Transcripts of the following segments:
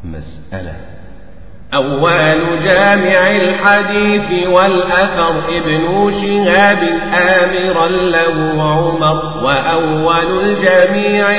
مسألة أول جامع الحديث والأثر ابن شهاب آمرا له عمر وأول الجميع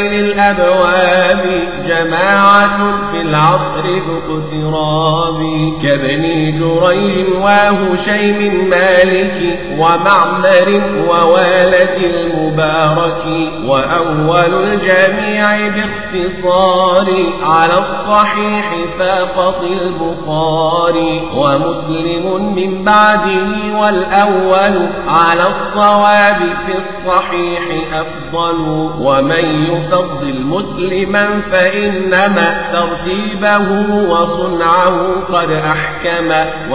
للأبواب جماعة في العصر ذو اقتراب كابن جريج وهشيم مالك ومعمر ووالد المبارك وأول الجميع باختصار على الصحيح فاقط البخاري البخاري ومسلم من بعده والأول على الصواب في الصحيح أفضل ومن يفضل مسلما فإنما ترتيبه وصنعه قد أحكم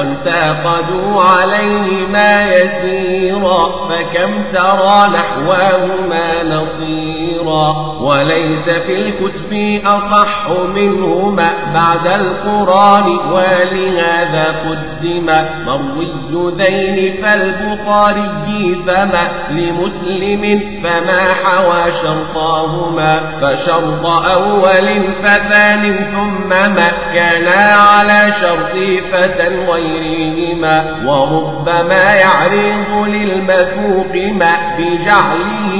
وانتقدوا عليه ما يسيرا فكم ترى نحواهما نصيرا وليس في الكتب أصح منهما بعد القرآن ولهذا قدم مروي ذين فالبخاري فما لمسلم فما حوى شرطاهما فشرط أول فثان ثم ما كانا على شرط فتى غيرهما وربما يعرض للمثوق ما بجعله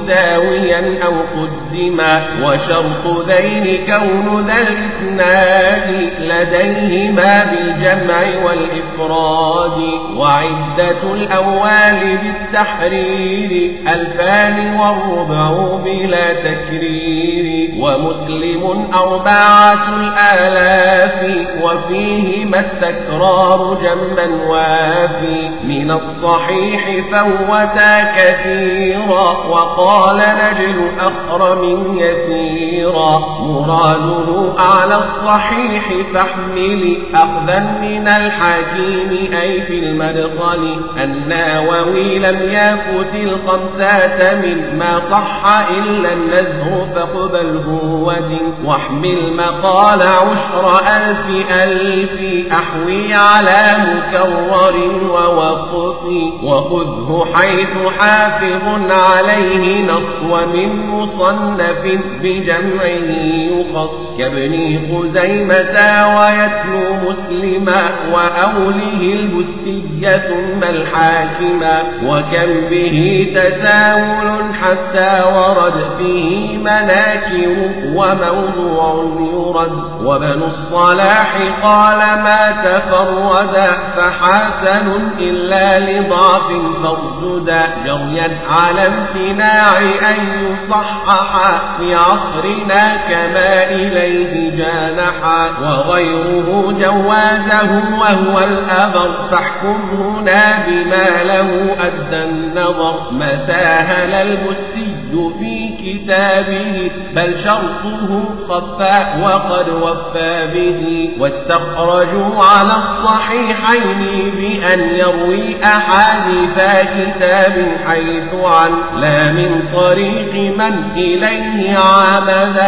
مساويا أو قدما وشرط ذين كون ذا الإسناد لديهما بالجمع والإفراد وعدة الأول بالتحرير ألفان والربع بلا تكرير ومسلم أربعة الآلاف وفيهما التكرار جما وافي من الصحيح فوتا كثيرا وقال نجل أخرم يسيرا مراده أعلى الصحيح فاحمل أخذا من الحكيم أي في المدخل الناوي لم يفت الخمسة مما صح إلا النزه فاقبله ودن واحمل مقال عشر ألف ألف أحوي على مكرر ووقف وخذه حيث حافظ عليه نص ومن مصنف بجمعه يخص كابن خزيمة ويتلو مسلما وأوله البستية ثم الحاكما وكم به تساهل حتى ورد فيه مناكر وموضوع يرد وبن الصلاح قال ما تفردا فحسن إلا لضعف فارجدا جريا على امتناع أن يصحح في عصرنا كما إليه جانحا وغيره جوازه وهو الأبر فاحكم هنا بما له أدى النظر ما ساهل المسي في كتابه بل شرطه خفى وقد وفى به واستخرجوا على الصحيحين بأن يروي أحاديث كتاب حيث عن لا من طريق من إليه عمد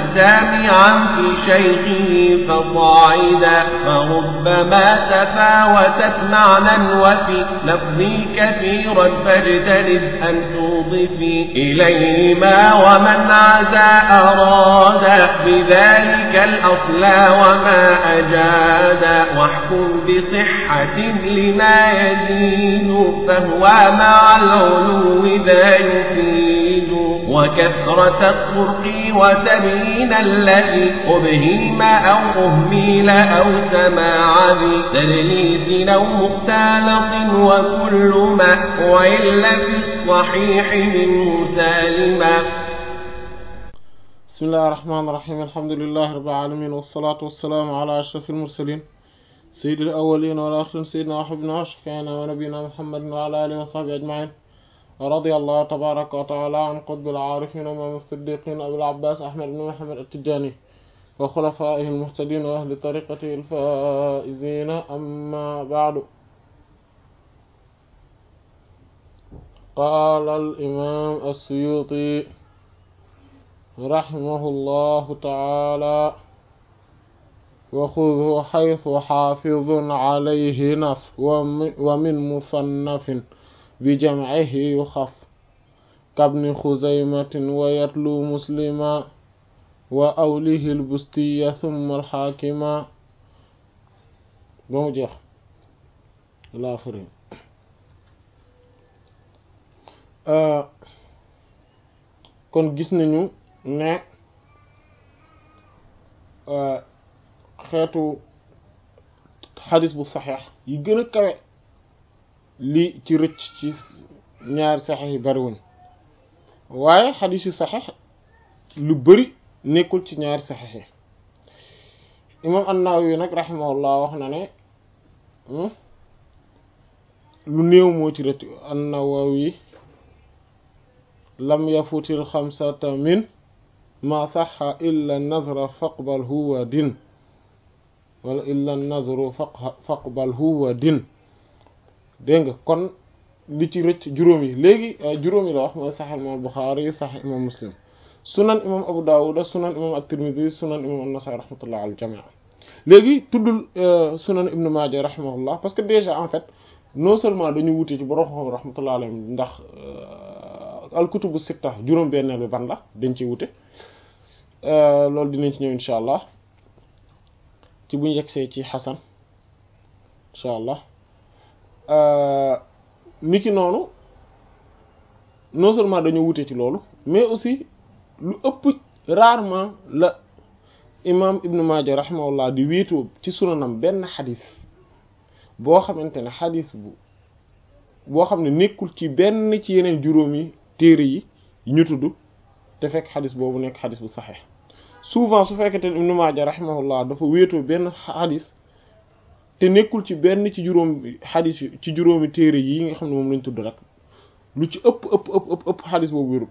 مجتمعا في شيخه فصاعدا فربما تفاوتت معنى وفي لفظي كثيرا فاجتنب أن توضفي إليهما ومن عزى أراد بذلك الأصل وما أجاد واحكم بصحة لما يزيد فهو مع العلو ذا يفيد وكثرة الطرق وتبيين الذي أبهيم أو أهميل أو سماع ذي تدليس أو مختلط وكل ما وإلا في الصحيح منه سالما بسم الله الرحمن الرحيم الحمد لله رب العالمين والصلاة والسلام على أشرف المرسلين سيد الأولين والآخرين سيدنا وحبنا وشفيعنا ونبينا محمد وعلى آله وصحبه أجمعين ورضي الله تبارك وتعالى عن قطب العارفين ومن الصديقين أبي العباس أحمد بن محمد التجاني وخلفائه المهتدين وأهل طريقته الفائزين أما بعد قال الإمام السيوطي رحمه الله تعالى وخذه حيث حافظ عليه نص ومن مصنف بجمعه يخف كابن خزيمة ويتلو مسلما wa awlihi lbustiya thumma alxaakima ba mu jeex laa fari kon gis nañu ne xeetu xadis bu saxeex yi gën a kawe li ci rëcc ci ñaari saxeex yi bariwuñ waaye xadis yu saxeex lu bari nekkul ci ñaari saxeex yi imam an-Nawawi nag rahimahullah wax na ne lu néew moo ci rëcc an-Nawawi lam yafutil xamsata min ma saxa illa nazra faqbal huwa din wala illa nazru faqbal huwa din dégg nga kon li ci rëcc juróom yi léegi juróom yi la wax mooy sax imam Buxaari sax imam Muslim sunan imam Abu Dawud sunan imam at-Tirmidhi sunan imam an-Nasa'i rahmatullah al jamii léegi tuddul sunan ibnu Maaja rahimahullah parce que déjà en fait non seulement dañu wute ci borom xam rahmatullah alayhim ndax al kutubu sitta juróom benneel bi ban la dañ ci wute loolu dinañ ci ñëw insha allah ci buñ yegsee ci xasan insha allah niki noonu non seulement dañu wute ci loolu mais aussi lu ëpp rarement la imam ibnu Maaja rahimahullah di wéetoo ci sunanam benn xadis boo xamante ne xadis bu boo xam ne nekkul ci benn ci yeneen juróomi téere yi ñu tudd te fekk xadis boobu nekk xadis bu saxeex souvent su fekkete ibnu Maaja rahimahullah dafa wéetoo benn xadis te nekkul ci benn ci juróom xadis ci juróomi téere yi nga xam ne moom lañ tudd rek lu ci ëpp ëpp ëpp ëpp ëpp xadis boobu wérul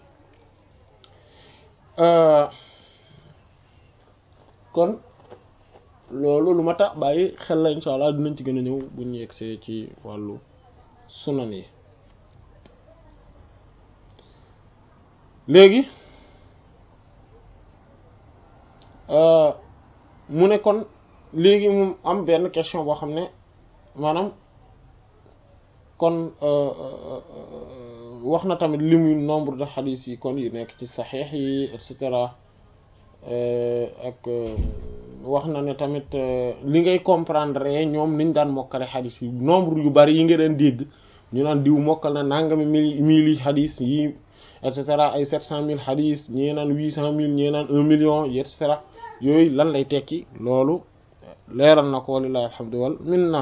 kon loolu lu ma tax bàyyi xel la insha allah dinañ ci gën a ñëw bu ñu yegsee ci wàllu sunan yi léegi mu ne kon léegi mu am benn question boo xam ne maanaam kon wax na tamit limu nombre de xadis yi kon yu nekk ci saxiix yi et cetera ak wax na ne tamit li ngay comprendre ñoom niñ daan mokkale xadis yi nombre yu bari yi nga daan dégg ñu naan diw mokkal na nangami mille mille yi xadis yi et cetera ay sept cent mille xadis ñee naan huit cent mille ñee naan un million et cetera yooyu lan lay tekki loolu leeral na ko walilahi alhamdu wal minna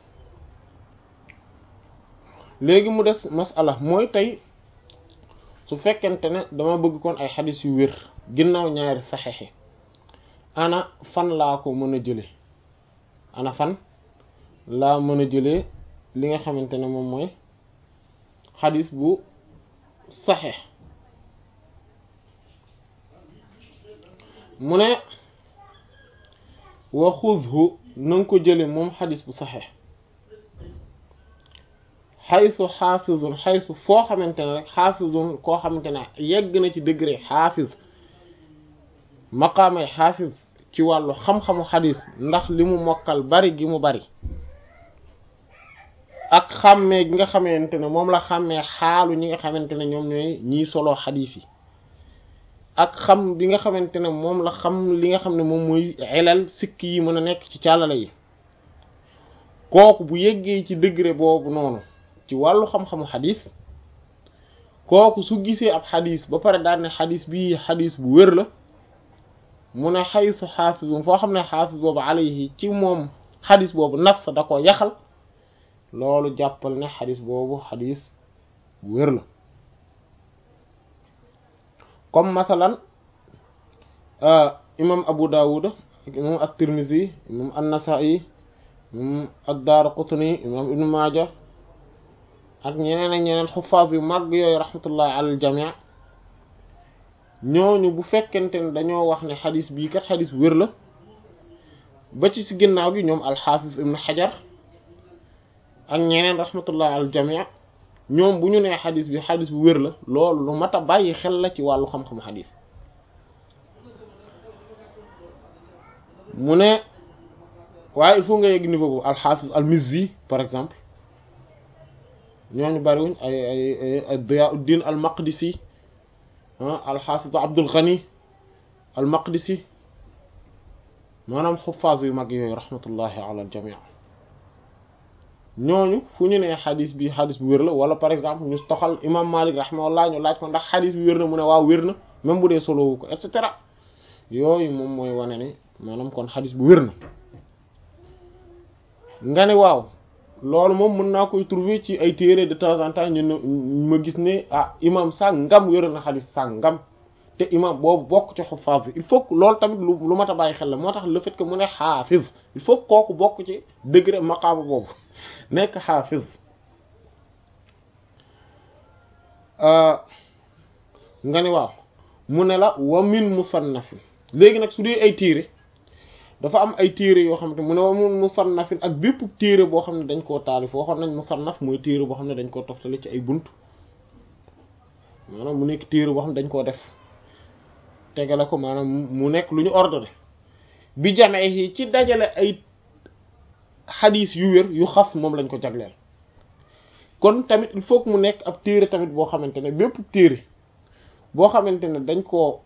léegi mu des masala mooy tey su fekkente ne dama bëgg kon ay xadis yu wér ginnaaw ñaari saxexe ana fan laa ko mën a jële ana fan laa mën a jëlee li nga xamante ne moom mooy xadis bu saxex mu ne wa xudhu na nga ko jële moom xadis bu saxex xaysu xaafizun xaysu foo xamante ne rek xaafizun koo xamante ne yegg na ci degré xaafiz maqaamay xaafiz ci wàllu xam-xamu xadis ndax li mu mokkal bari gi mu bari ak xàmmee gi nga xamante ne moom la xàmmee xaalu ñi nga xamante ne ñoom ñooy ñiy solo xadis yi ak xam bi nga xamante ne moom la xam li nga xam ne moom mooy elal sikk yi mën a nekk ci càllale yi kooku bu yeggee ci degré boobu noonu ci wàllu xam-xamu xadis kooku su gisee ab xadis ba pare daan ne xadis bii xadis bu wér la mu ne xaysu xaafisum foo xam ne xaafis boobu alayhi ci moom xadis boobu nafs da ko yaxal loolu jàppal ne xadis boobu xadis bu wér la comme masalan imam abu dawud ak imam at-tirmidhi imam an-nasa'i imam ad-daraqutni imam ibn maaja ak ñeneen ak ñeneen xufaas yu màgg yooyu rahmatullahi ala al-jami' ñooñu bu fekkente ne dañoo wax ne xadis bii kat xadis bu wér la ba ci si ginnaaw gi ñoom alxaafis ibn xajar ak ñeneen rahmatullah al jamii ñoom bu ñu nee xadis bi xadis bu wér la loolu lu mat a bàyyi xel la ci wàllu xam-xamu xadis mu ne waaye il faut nga yegg niveau bu alxaafis al mizzi par exemple ñooñu bariwuñ ay ay ay Diyaauddin al maqdisi alxaafis Abdul Ghani al maqdisi maanaam xuffaas yu mag yooyu rahmatullahi ala al jamii ñooñu fu ñu nee xadis bi xadis bu wér la wala par exemple ñu toxal imam malik rahimahullah ñu laaj ko ndax xadis bi wér na mu ne waaw wér na même bu dee solowu ko et cetera yooyu moom mooy wane ne maanaam kon xadis bu wér na nga ne waaw loolu moom mën naa koy trouver ci ay téere de temps en temps ñu ne ma gis ne ah imam sàngam wér na xadis sàngam te imam boobu bokk ci xuffaas il faut que loolu tamit lu lu mat a bàyyi xel la moo tax le fait que mu ne xaafiz il faut que kooku bokk ci degré maqaama boobu nekk xaafiz nga ni waaw mu ne la wa min musannafin léegi nag su dee ay téere dafa am ay téere yoo xam ne mu ne wa min musannafin ak bépp téere boo xam ne dañ koo taalif waxoon nañ musannaf mooy téere boo xam ne dañ koo toftale ci ay bunt maanaam mu nekk téere boo xam ne dañ koo def tegale ko maanaam mu nekk lu ñu ordonné bi jamee yi ci dajale ay xadis yu wér yu xas moom lañ ko jagleel kon tamit il faut que mu nekk ab téere tamit boo xamante ne bépp téere boo xamante ne dañ koo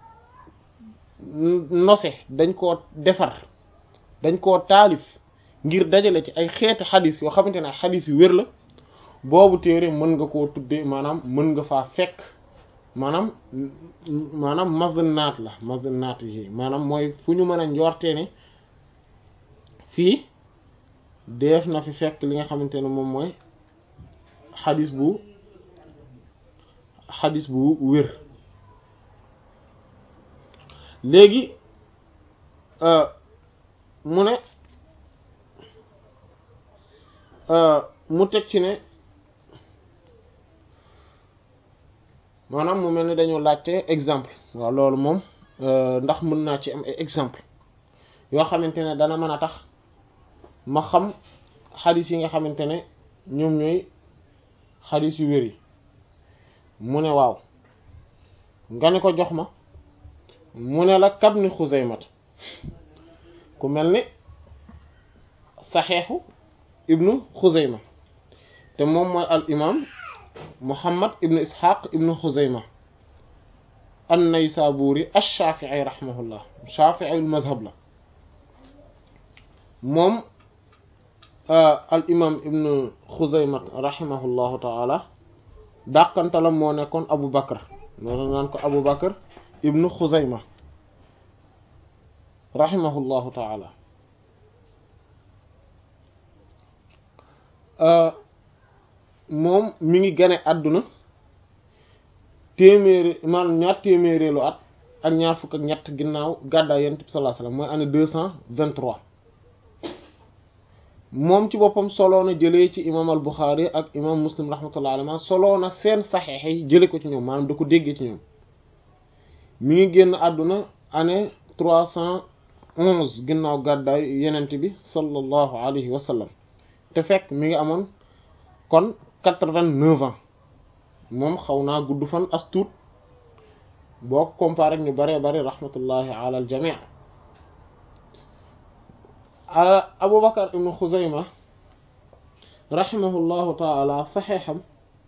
nose dañ koo defar dañ koo taalif ngir dajale ci ay xeeti xadis yoo xamante ne ay xadis yu wér la boobu téere mën nga koo tuddee maanaam mën nga faa fekk maanaam maanaam mazanaat la mazanaat yi maanaam mooy fu ñu mën a njortee ne fii def na fi fekk li nga xamante ne moom mooy xadis bu xadis bu wér léegi mu ne mu teg ci ne maanaam mu mel ni dañoo laajte exemple waaw loolu moom ndax mën naa ci am ay exemple yoo xamante ne dana mën a tax ma xam xadis yi nga xamante ne ñoom ñooy xadis yu wér yi mu ne waaw nga ne ko jox ma mu ne la kab ni xuzaymat ku mel ni saxeexu ibnu xuzayma te moom mooy al imam muhammad ibnu ishaq ibnu xuzayma an naysaburi ash-shafi'i rahimahullah shafi'i al madhab la moom al imam ibnu xuzayma rahimahullahu taala dàqantalam moo nekkoon abu bakar loolu naan ko abu bakar ibnu xuzayma rahimahullahu taala moom mi ngi gane àdduna téeméeri maanaam ñaar téeméereelu at ak ñaar fukk ak ñett ginnaaw gàddaay yonent bi sallallahu alayhi wasallam mooy année deux cent vingt-trois moom ci boppam soloo na jëlee ci imam al Bukhari ak imam Muslim rahmatullahi alayhi soloo na seen saxeex yi jële ko ci ñoom maanaam da ko déggee ci ñoom mi ngi génn àdduna année trois cent onze ginnaaw gàddaay yenent bi sallallahu alayhi wa sallam te fekk mi ngi amoon kon quatre-vingt-neuf ans moom xaw naa gudd fan as tuut boo ko comparé ak ñu baree bari rahmatullahi ala al jamii Abu Bakar ibnu Xuzayma rahimahullahu taala saxeexam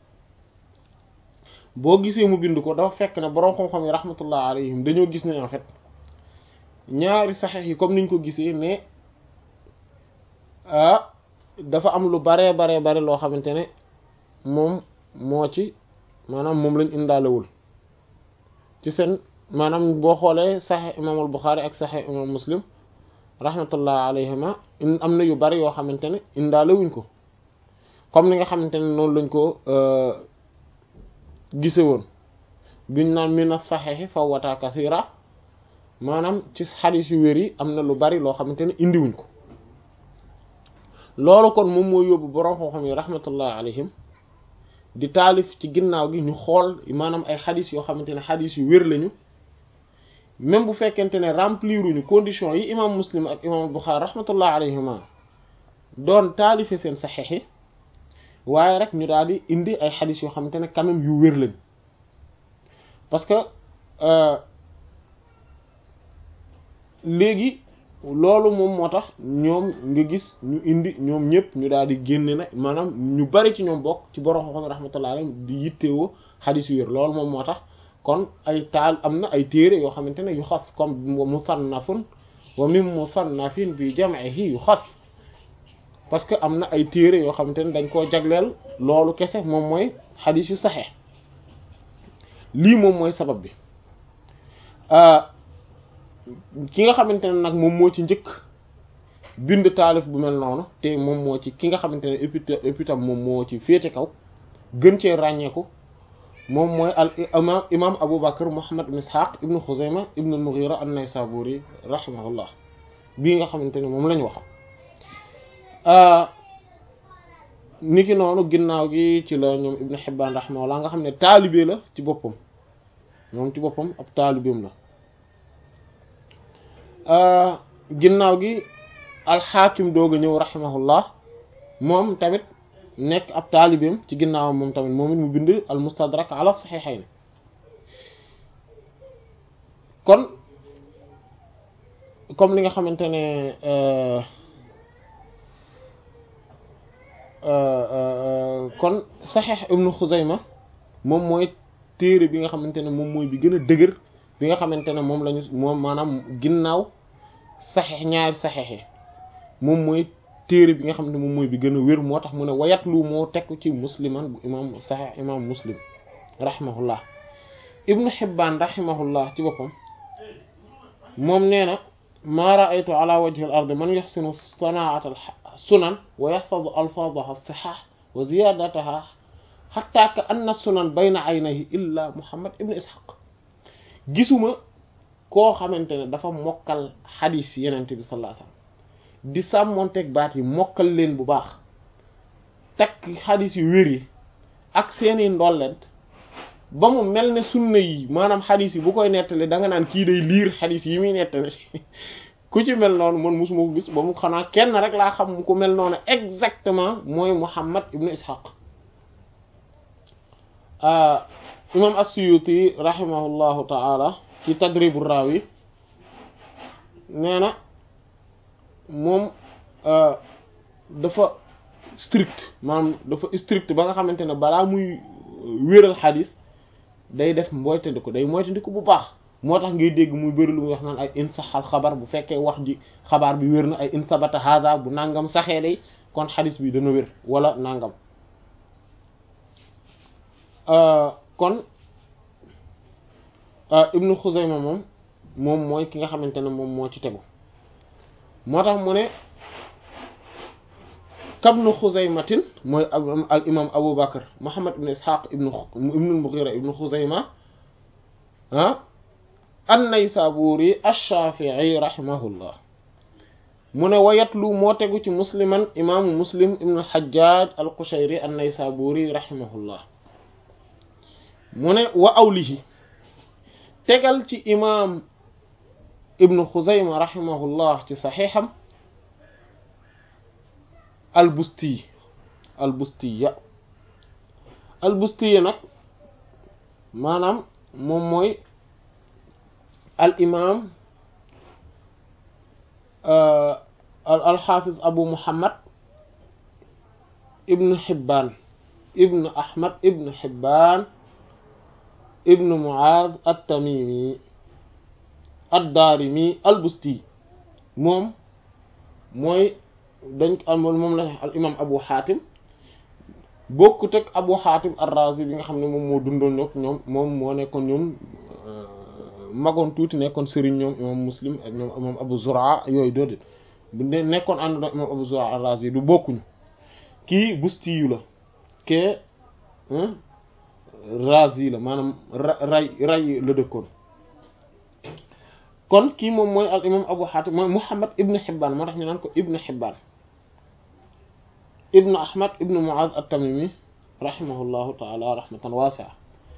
boo gisee mu bind ko dafa fekk ne boroom xam-xam yi rahmatullah alayhim dañoo gis ne en fait ñaari saxeex yi comme niñ ko gisee ne ah dafa am lu baree baree bari loo xamante ne moom moo ci maanaam moom lañ indaalewul ci seen maanaam boo xoolee saxeex imaamul Buxaari ak saxeex imaam Muslim rahmatullah alayhima am na yu bari yoo xamante ne indaalewuñ ko comme ni nga xamante ne noonu lañ ko gise woon biñ naan mina saxeexi fawwata kasira maanaam ci xadiis yu wér yi am na lu bari loo xamante ne indiwuñ ko loolu kon moom moo yóbbu borom xam-xam yi rahmatullah alayhim di taalif ci ginnaaw gi ñu xool maanaam ay xadiis yoo xamante ne xadiis yu wér lañu même bu fekkente ne rempliruñu conditions yi imam muslim ak imam Bukhari rahmatullah alayhima doon taalife seen saxeex yi waaye rek ñu daal di indi ay xadis yoo xamante ne quand même yu wér lañ parce que léegi loolu moom moo tax ñoom nga gis ñu indi ñoom ñëpp ñu daal di génne na maanaam ñu bari ci ñoom bokk ci borom xam-xam rahmatullah alayhim di yittewoo xadis yu wér loolu moom moo tax kon ay taal am na ay téere yoo xamante ne yu xas comme musannafun wa min musannafin bi jam'ihi yu xas parce que am na ay téere yoo xamante ne dañ koo jagleel loolu kese moom mooy xadiis yu saxeex lii moom mooy sabab bi ki nga xamante ne nag moom moo ci njëkk bind taalif bu mel noonu te moom moo ci ki nga xamante ne épitam moom moo ci féete kaw gën cee ràññeeku moom mooy al imam imam Abu Bakr Muhammad ibn Ishaq ibn Khuzayma ibn al-Mughira an-Naysaburi rahimahullah bii nga xamante ne moom lañ wax niki noonu ginnaaw gi ci la ñoom Ibn Hibban rahimahullah nga xam ne taalibe la ci boppam moom ci boppam ab taalibeem la ginnaaw gi alxaakim doog a ñëw rahimahullah moom tamit nekk ab taalibeem ci ginnaawam moom tamit moom it mu bind al mustadrak ala saxiixayn kon comme li nga xamante ne kon saxiix ibnu xuzayma moom mooy téere bi nga xamante ne moom mooy bi gën a dëgër bi nga xamante ne moom lañu moom maanaam ginnaaw saxiix ñaari saxiix yi moom mooy téere bi nga xam ne moom mooy bi gën a wér moo tax mu ne wayat lu moo tekk ci musliman bu imam saxiix imam muslim rahimahullah ibnu xibbaan rahimahullah ci boppam moom nee na maa raaytu ala wajhi al ard man yaxsinu sanaat al sunan wa yaxfadu alfaadaha sixaax wa ziyadataha xatta ka anna sunan bayna aynayhi illa muhammad ibnu ishaq gisuma koo xamante ne dafa mokkal xadiis yenente bi sallallahu alayhi wasallam di sàmmonteeg baat yi mokkal leen bu baax takk xadis yu wér yi ak seeni ndollent ba mu mel ne sunna yi maanaam xadis yi bu koy nettali da nga naan kii day liir xadis yi muy nettali ku ci mel noonu man mosuma ko gis ba mu xanaa kenn rek laa xam ku mel noonu exactement mooy Muhammad ibnu Ishaq imam as-Suyuti rahimahullahu ta'ala ci Tadribu Rawi nee na moom dafa strict maanaam dafa strict ba nga xamante ne balaa muy wéral xadis day def moytandiku day moytandiku bu baax moo tax ngay dégg muy bëri lu muy wax naan ay in saxal xabar bu fekkee wax ji xabaar bi wér na ay in sabata haza bu nangam saxee day kon xadis bi dana wér wala nangam kon ibnu Xuzayma moom moom mooy ki nga xamante ne moom moo ci tegu moo tax mu ne kabnu xuzaymatin mooy al imam abu bakar muhammad ibn ishaq ibnu ibnu mughira ibnu xuzayma ah an-naysaburi ash-shafi'i rahimahullah mu ne wayatlu moo tegu ci musliman imaamu muslim ibnu al-hajjaj al-qushayri an-naysaburi rahimahullah mu ne wa awlihi tegal ci imaam ibnu xuzayma rahimahullah ci saxiixam albusti albustiya albustiya nag maanaam moom mooy al imaam alxaafiz abu muhammad ibnu xibbaan ibnu ahmad ibnu xibbaan ibnu muaaz at-tamimi ad-daarimi al-busti moom mooy dañ am moom la al imam abu xaatim bokkut ak abu xaatim ar-razi bi nga xam ne moom moo dundoon ñoom ñoom moom moo nekkoon ñoom magoon tuuti nekkoon sëriñ ñoom imam muslim ak ñoom imam abu zura yooyu doodit bu nekkoon ànd na imam abu zura ar-razi du bokkuñu kii busti yu la kee razi la maanaam ray ray la dëkkoon kon kii moom mooy al imam abu xaatim mooy muhammad ibnu xibbaan moo tax ñu naan ko ibnu xibbaan ibnu ahmad ibnu muaz at-tamimi rahimahullahu taala rahmatan waasi'a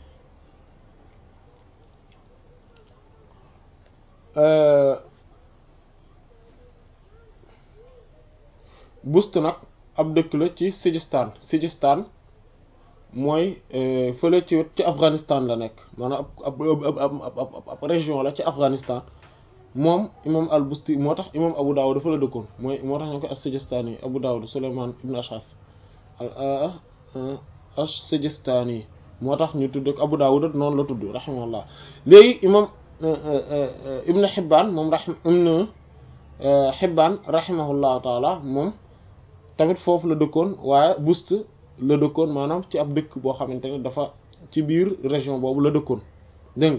bust nag ab dëkk la ci Sijistaan Sijistaan mooy fële ci ci Afghanistan la nekk maanaam ab ab ab ab région la ci Afghanistan moom imam al busti moo tax imam Abu Dawud dafa la dëkkoon mooy moo tax ñu ko as-Sijistani Abu Dawud Sulayman ibn Ash'ath as-Sijistani moo tax ñu tudd Abu Dawud noonu la tudd rahimahullah léegi imam Ibn Hibbaan moom rahim Ibn Hibbaan rahimahullahu taala moom tamit foofu la dëkkoon waaye Bust la dëkkoon maanaam ci ab dëkk boo xamante ne dafa ci biir région boobu la dëkkoon dégg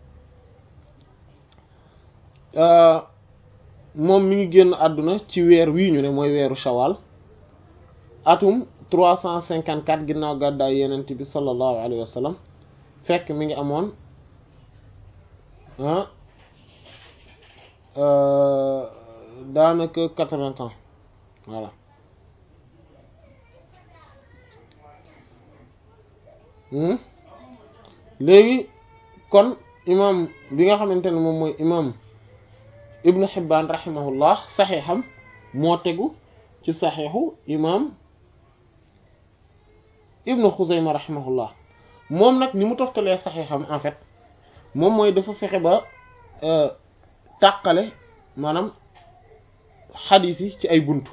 nga moom mi ngi génn àdduna ci weer wii ñu ne mooy weeru shawal atum trois cent cinquante quatre ginnaaw gàddaay yenent bi sallallahu alayhi wa sallam fekk mi ngi amoon ah daanaka quatre-vingts ans voilà léegi kon imam bi nga xamante ne moom mooy imam ibnu Hibbaan rahimahullah saxiixam moo tegu ci saxiixu imam ibnu Xuzayma rahimahullah moom nag ni mu toftalee saxiixam en fait moom mooy dafa fexe ba tàqale maanaam xadiis yi ci ay buntu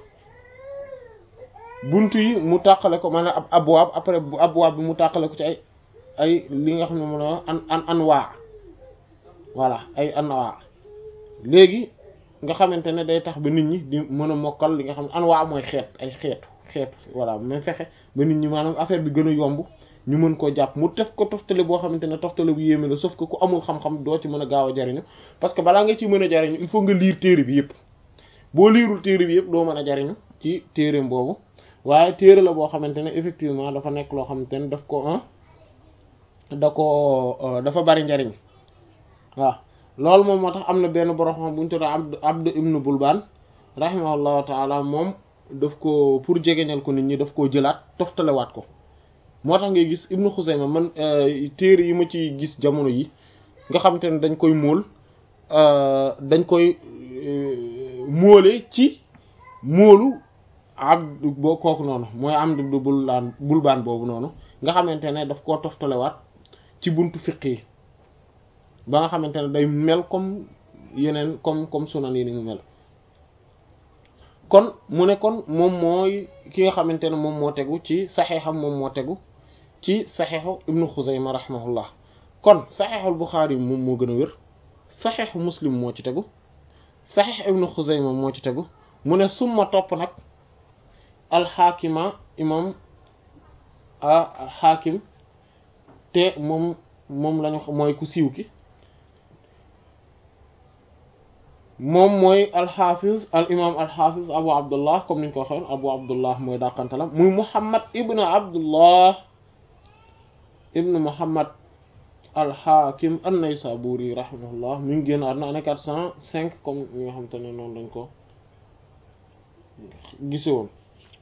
buntu yi mu tàqale ko maanaam ab abwaab après bu abwaab bi mu tàqale ko ci ay ay li nga xam ne mën a an an anwaa voilà ay anwaa léegi nga xamante ne day tax ba nit ñi di mën a mokkal li nga xam ne anwaa mooy xeet ay xeetu xeetu voilà mais fexe ba nit ñi maanaam affaire bi gën a yomb ñu mën koo jàpp mu def ko toftale boo xamante ne toftale bu yéeme la sauf que ku amul xam-xam doo ci mën a gaaw a jariñu parce que balaa nga ci mën a jariñu il faut nga liir téere bi yëpp boo liirul téere bi yëpp doo mën a jariñu ci téereem boobu waaye téere la boo xamante ne effectivement dafa nekk loo xamante ne daf ko ah da ko dafa bari njariñ waaw loolu moom moo tax am na benn borom xam bu ñu tuddee Abd Abd ibn Bulbaan rahimahullahu taala moom daf ko pour jegeñal ko nit ñi daf koo jëlaat toftalewaat ko moo tax ngay gis Ibnu Xuzayma man téere yi ma ci gis jamono yi nga xamante ne dañ koy móol dañ koy móole ci móolu abd boo kooku noonu mooy Abd ibn Bulbaan Bulbaan boobu noonu nga xamante ne daf koo toftalewaat ci buntu fiq yi ba nga xamante ne day mel comme yeneen comme comme sunan yi ni mu mel kon mu ne kon moom mooy ki nga xamante ne moom moo tegu ci saxeexam moom moo tegu ci saxeexu ibnu xuzayma rahimahullah kon saxeexul buxaari moom moo gën a wér saxeexu muslim moo ci tegu saxeex ibnu xuzayma moo ci tegu mu ne summa topp nag alxaakima imam alxaakim te moom moom lañu mooy ku siiw ki moom mooy alxaafiz al imam alxaafiz abu abdullah comme niñ ko waxee abu abdullah mooy dàqantalam muy muhammad ibn abdullah ibn muhammad alxaakim an-naysaburi rahimahullah mi ngi génn àdduna année quatre cent cinq comme ñi nga xam te ne noonu dañ ko gise woon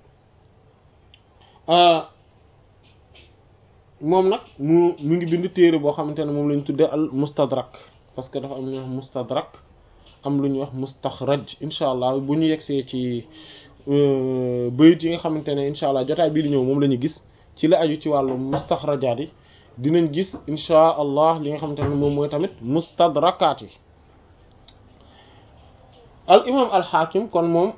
moom nag mu mu ngi bind téere boo xamante ne moom lañ tuddee al mustadrak parce que dafa am lu ñuy wax mustadrak am lu ñuy wax mustaxraj incha allah bu ñu yegsee ci bayit yi nga xamante ne incha allah jotaay bii di ñëw moom la ñu gis ci la aju ci wàllu mustaxrajaat yi dinañ gis incha allah li nga xamante ne moom mooy tamit mustadrakaat yi al imam al xaakim kon moom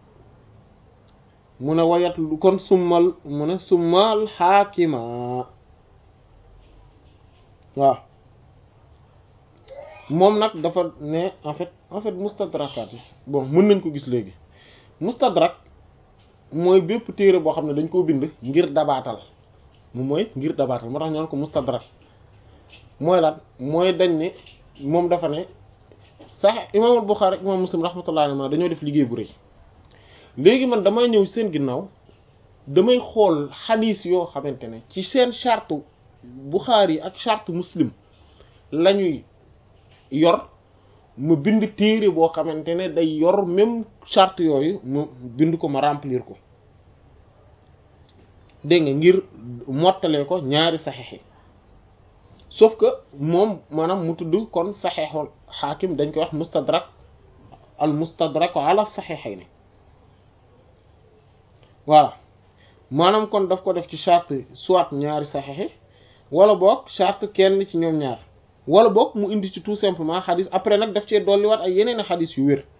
mu ne wayat kon summal mu ne summal xaakima waaw moom nag dafa ne en fait en fait mustadrakaat yi bon mën nañ ko gis léegi mustadrak mooy bépp téere boo xam ne dañ koo bind ngir dabaatal moom mooy ngir dabaatal moo tax ñu naan ko mustadrak mooy lan mooy dañ ne moom dafa ne sax imaamul Buxaari imaam Muslim rahmatullahi alayhi dañoo def liggéey bu rëy léegi man damay ñëw seen ginnaaw damay xool xadiis yoo xamante ne ci seen charte Buxaari ak charte Muslim lañuy yor mu bind téere boo xamante ne day yor même charte yooyu mu bind ko ma remplir ko dégg nga ngir mottalee ko ñaari saxeex yi sauf que moom maanaam mu tudd kon saxeexul xaakim dañ koy wax mustadrak al mustadrak ala saxeexayni voilà maanaam kon daf ko def ci charte soit ñaari saxeex yi wala boog charte kenn ci ñoom ñaar wala boog mu indi ci tout simplement xadis après nag daf cee dolliwaat ay yeneen i xadis yu wér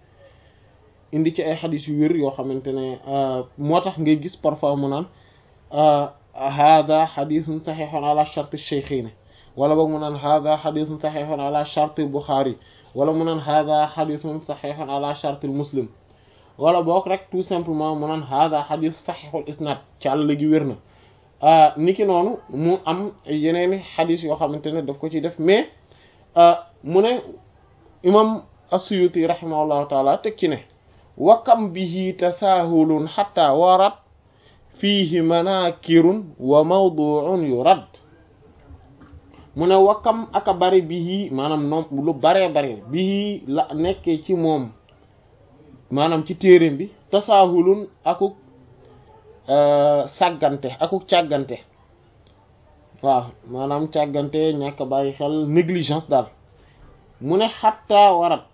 indi ci ay xadis yu wér yoo xamante ne moo tax ngay gis parfois mu naan hada xadisun saxiixun ala charte cheikhayni wala boog mu naan hada xadisun saxiixun ala charte Bukhari wala mu naan hada xadisun saxiixun ala charte Muslim wala boog rek tout simplement mu naan hada xadis saxiixul isnad ci àll gi wér na niki noonu mu am yeneeni xadis yoo xamante ne daf ko ci def mais mu ne imam as-Suyuti rahimahullahu taala teg ci ne wakam bihi tasaahulun xatta warat fiihi manakirun wa mawduun yurad mu ne wakam aka bari bihi maanaam noom lu baree bari bihi la nekkee ci moom maanaam ci téereem bi tasaahulun akuk sàggante akuk càggante waaw maanaam càggante ñàkk bàyyi xel négligence daal mu ne xatta warat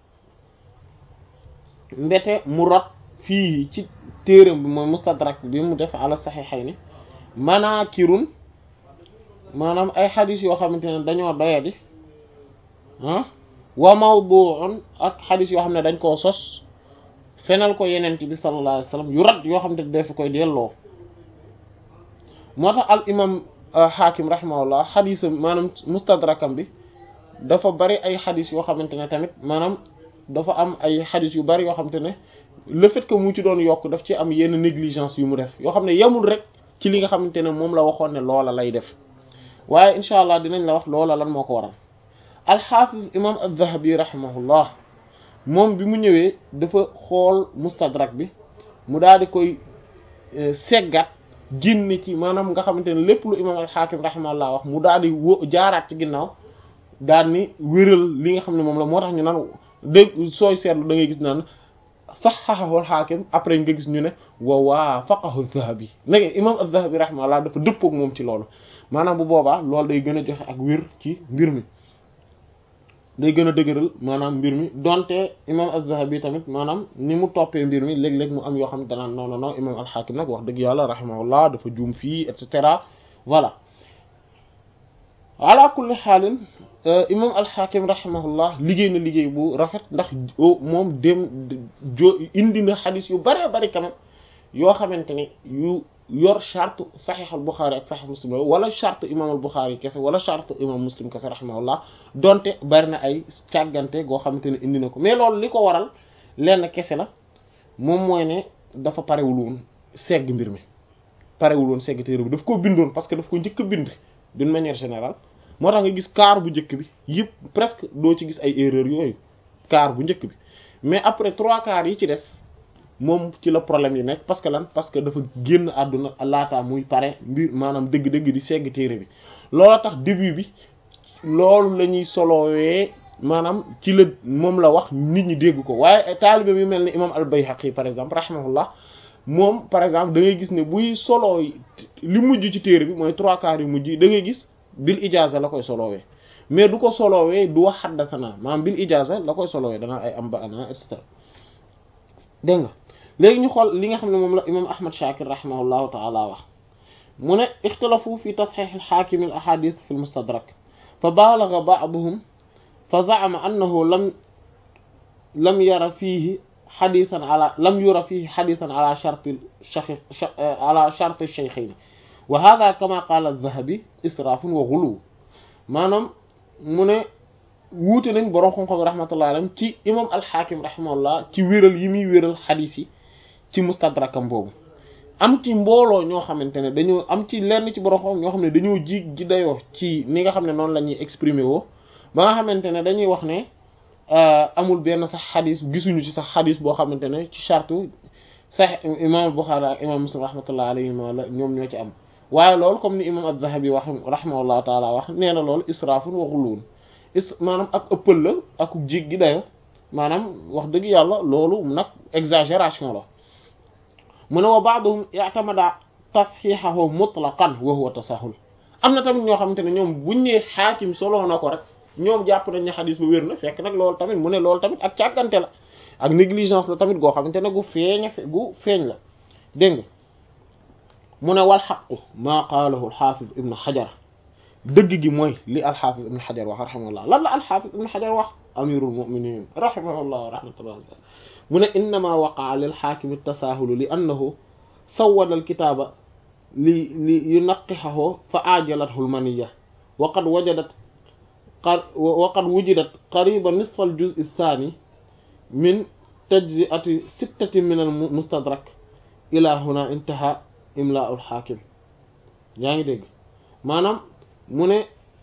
mbete mu rot fii ci téeram bi mooy mustadrak bi mu def ala saxiixayni manaakirun maanaam ay xadis yoo xamante ne dañoo doyadi ah wa mawdu'un ak xadis yoo xam ne dañ koo sos fenal ko yenent bi sallallahu alayhi wasallam yu rat yoo xam ne def koy delloo moo tax al imam hakim rahimahullah xadisam maanaam mustadrakam bi dafa bari ay xadis yoo xamante ne tamit maanaam dafa am ay xadis yu bari yoo xamante ne le fait que mu ci doon yokk daf ci am yenn négligence yu mu def yoo xam ne yemul rek ci li nga xamante ne moom la waxoon ne loola lay def waaye incha allah dinañ la wax loola lan moo ko waral alxaafiz imam az-zahabi rahimahullah moom bi mu ñëwee dafa xool mustadrak bi mu daal di koy seggat génne ci maanaam nga xamante ne lépp lu imam al-hakim rahimahullah wax mu daal di wo jaaraat ci ginnaaw daal ni wéral li nga xam ne moom la moo tax ñu naan dégg sooy seetlu da ngay gis naan saxaxahu al-hakim après nga gis ñu ne wa waafaqahu az-zahabi nag imam az-zahabi rahimahullah dafa dëppook moom ci loolu maanaam bu boobaa loolu day gën a joxe ak wér ci mbir mi day gën a dëgëral maanaam mbir mi donte imam az-zahabi tamit maanaam ni mu toppee mbir mi léeg-léeg mu am yoo xam ne danaan non non non imam al-hakim nag wax dëgg yàlla rahimahullah dafa juum fii et cetera voilà ala kulli xaalin imam al-hakim rahimahullah liggéey na liggéey bu rafet ndax moom dem jo indi na xadis yu bëree bëri quand même yoo xamante ne yu yor charte saxiix al Buxaari ak saxiix muslim wala charte imam al Buxaari kese wala charte imam muslim kese rahimahullah donte bari na ay càggante goo xamante ne indi na ko mais loolu li ko waral lenn kese la moom mooy ne dafa parewul woon segg mbir mi parewul woon segg téere bi daf koo bindoon parce que daf ko njëkk a bind d'une manière générale moo tax nga gis kaar bu njëkk bi yëpp presque doo ci gis ay erreurs yooyu kaar bu njëkk bi mais après trois quarts yi ci des moom ci la problème yi nekk parce que lan parce que dafa génn àdduna laata muy pare mbir maanaam dëgg-dëgg di segg téere bi loolu tax début bi loolu la ñuy solowee maanaam ci la moom la wax nit ñi dégg ko waaye taalibe bi mel ni imam al-Bayhaqi par exemple rahimahullah moom par exemple da ngay gis ne buy soloo li mujj ci téere bi mooy trois quarts yu mujj da ngay gis bil ijaza la koy solowee mais du ko solowee du wax xaddasanaa maanaam bil ijaza la koy solowee danaa ay am ba ana et cetera dégg nga léegi ñu xool li nga xam ne moom la imam ahmad shakir rahimahullahu taala wax mu ne ixtalafu fi tasxix alxaakimi al ahadith fi lmustadrak fa baalaga baaduhum fa zaama annahu lam lam yara fiihi xadisan ala lam yura fiihi xadisan ala sharti ala sharti sheykhayni wa hada kama qaala aldahabi israafun wa guluw maanaam mu ne wuute nañ borom xam-xam rahmatullahi alayhim ci imam alxaakim rahimahullah ci wéral yi muy wéral xadis yi ci mustadrakam boobu am ci mbooloo ñoo xamante ne dañoo am ci lenn ci borom xam ñoo xam ne dañoo ji ji dayoo ci ni nga xam ne noonu la ñuy exprimer woo ba nga xamante ne dañuy wax ne amul benn sax xadis gisuñu ci sax xadis boo xamante ne ci charte sax imam Bukhari ak imam Muslim rahmatullahi alayhim la ñoom ñoo ci am waaye loolu comme ni imam az-Zahabi wax rahimahullahu taala wax nee na loolu israafun wa ghuluun is maanaam ak ëppal la ak jig gi dayo maanaam wax dëgg yàlla loolu nag exagération la mu ne wa ba'duhum i'tamada tasxiixahu mutlaqan wa huwa tasahul am na tamit ñoo xamante ne ñoom buñ nee xaakim solo na ko rek ñoom jàpp nañ ne xadis bu wér na fekk nag loolu tamit mu ne loolu tamit ak càggante la ak négligence la tamit goo xamante ne gu feeñ gu feeñ la dégg nga mu ne wal xaqu maa qaalahu alxaafiz ibnu xajar dëgg gi mooy li alxaafiz ibnu xajar wax rahimahullah lan la alxaafiz ibnu xajar wax amirul muminin rahimahullah rahmatullah mu ne innama waqaa lil xaakimi tasaahulu li annahu sawwada alkitaaba li li yunaqihahu fa ajalathu lmaniya wa qad wajadat wa qad wujidat qariba nisfa al juz athani min tajzi'ati sittati min al mustadrak ila huna intaha imla al hakim yaa ngi dégg maanaam mu ne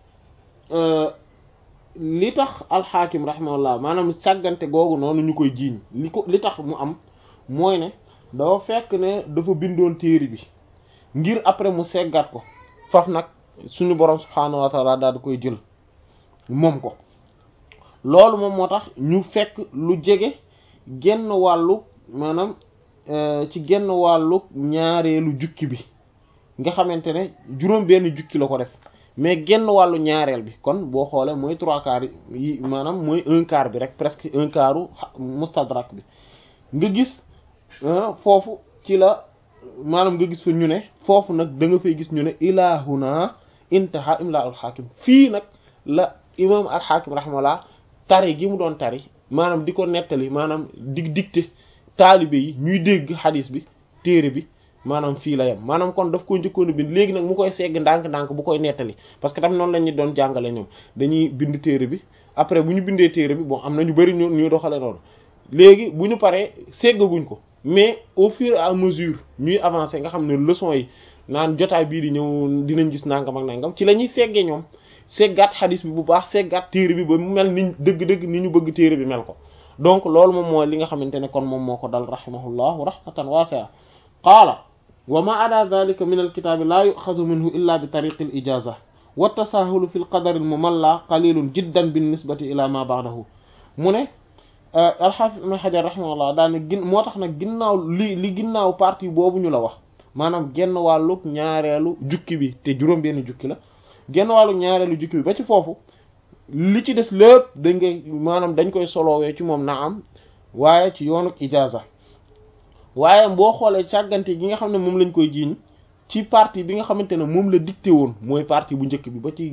li tax alxaakim rahimahullah maanaam sàggante googu noonu ñu koy jiiñ li ko li tax mu am mooy ne dafa fekk ne dafa bindoon téere bi ngir après mu seggat ko faf nag suñu borom subhaanahu wa taala daal di koy jël moom ko loolu moom moo tax ñu fekk lu jege genn wàllu maanaam ci genn wàllu ñaareelu jukki bi nga xamante ne juróom benn jukki la ko def mais genn wàllu ñaareel bi kon boo xoolee mooy trois quarts yi maanaam mooy un quart bi rek presque un quartu mustadrak bi nga gis foofu ci la maanaam nga gis fa ñu ne foofu nag da nga fay gis ñu ne ilahuna intaha imla al hakim fii nag la imam al hakim rahimahullah tari gi mu doon tari maanaam di ko nettali maanaam di dicté taalibe yi ñuy dégg xadis bi téere bi maanaam fii la yem maanaam kon daf ko njëkkoon a bind léegi nag mu koy segg ndànk-ndànk bu koy nettali parce que tam noonu la ñu doon jàngale ñoom dañuy bind téere bi après bu ñu bindee téere bi bon am na ñu bari ñu ñuy doxale noonu léegi bu ñu paree seggaguñ ko mais au fur et à mesure ñuy avancer nga xam ne leçon yi naan jotaay bii di ñëw dinañ gis nangam ak nangam ci la ñuy seggee ñoom seggaat xadis bi bu baax seggaat téere bi ba mu mel ni dëgg-dëgg ni ñu bëgg téere bi mel ko donc loolu moom mooy li nga xamante ne kon moom moo ko dal rahimahullahu rahmatan wasi'a qaala wa ma ada dhalika min alkitaabi laa yuxadu minhu illa bi tariqi al ijaza wa tasahulu fi lqadari almumalla qalilun jiddan bin nisbati ila ma ba'dahu mu ne alxaafis ibn xajar rahimahullah daane gin moo tax nag ginnaaw li li ginnaaw partie boobu ñu la wax maanaam genn wàlluk ñaareelu jukki bi te juróom benn jukki la genn wàlluk ñaareelu jukki bi ba ci foofu li ci des lépp dañ koy maanaam dañ koy soloowee ci moom na am waaye ci yoonuk ijaza waaye boo xoolee càggante gi nga xam ne moom lañ koy jiiñ ci partie bi nga xamante ne moom la dicté woon mooy partie bu njëkk bi ba ci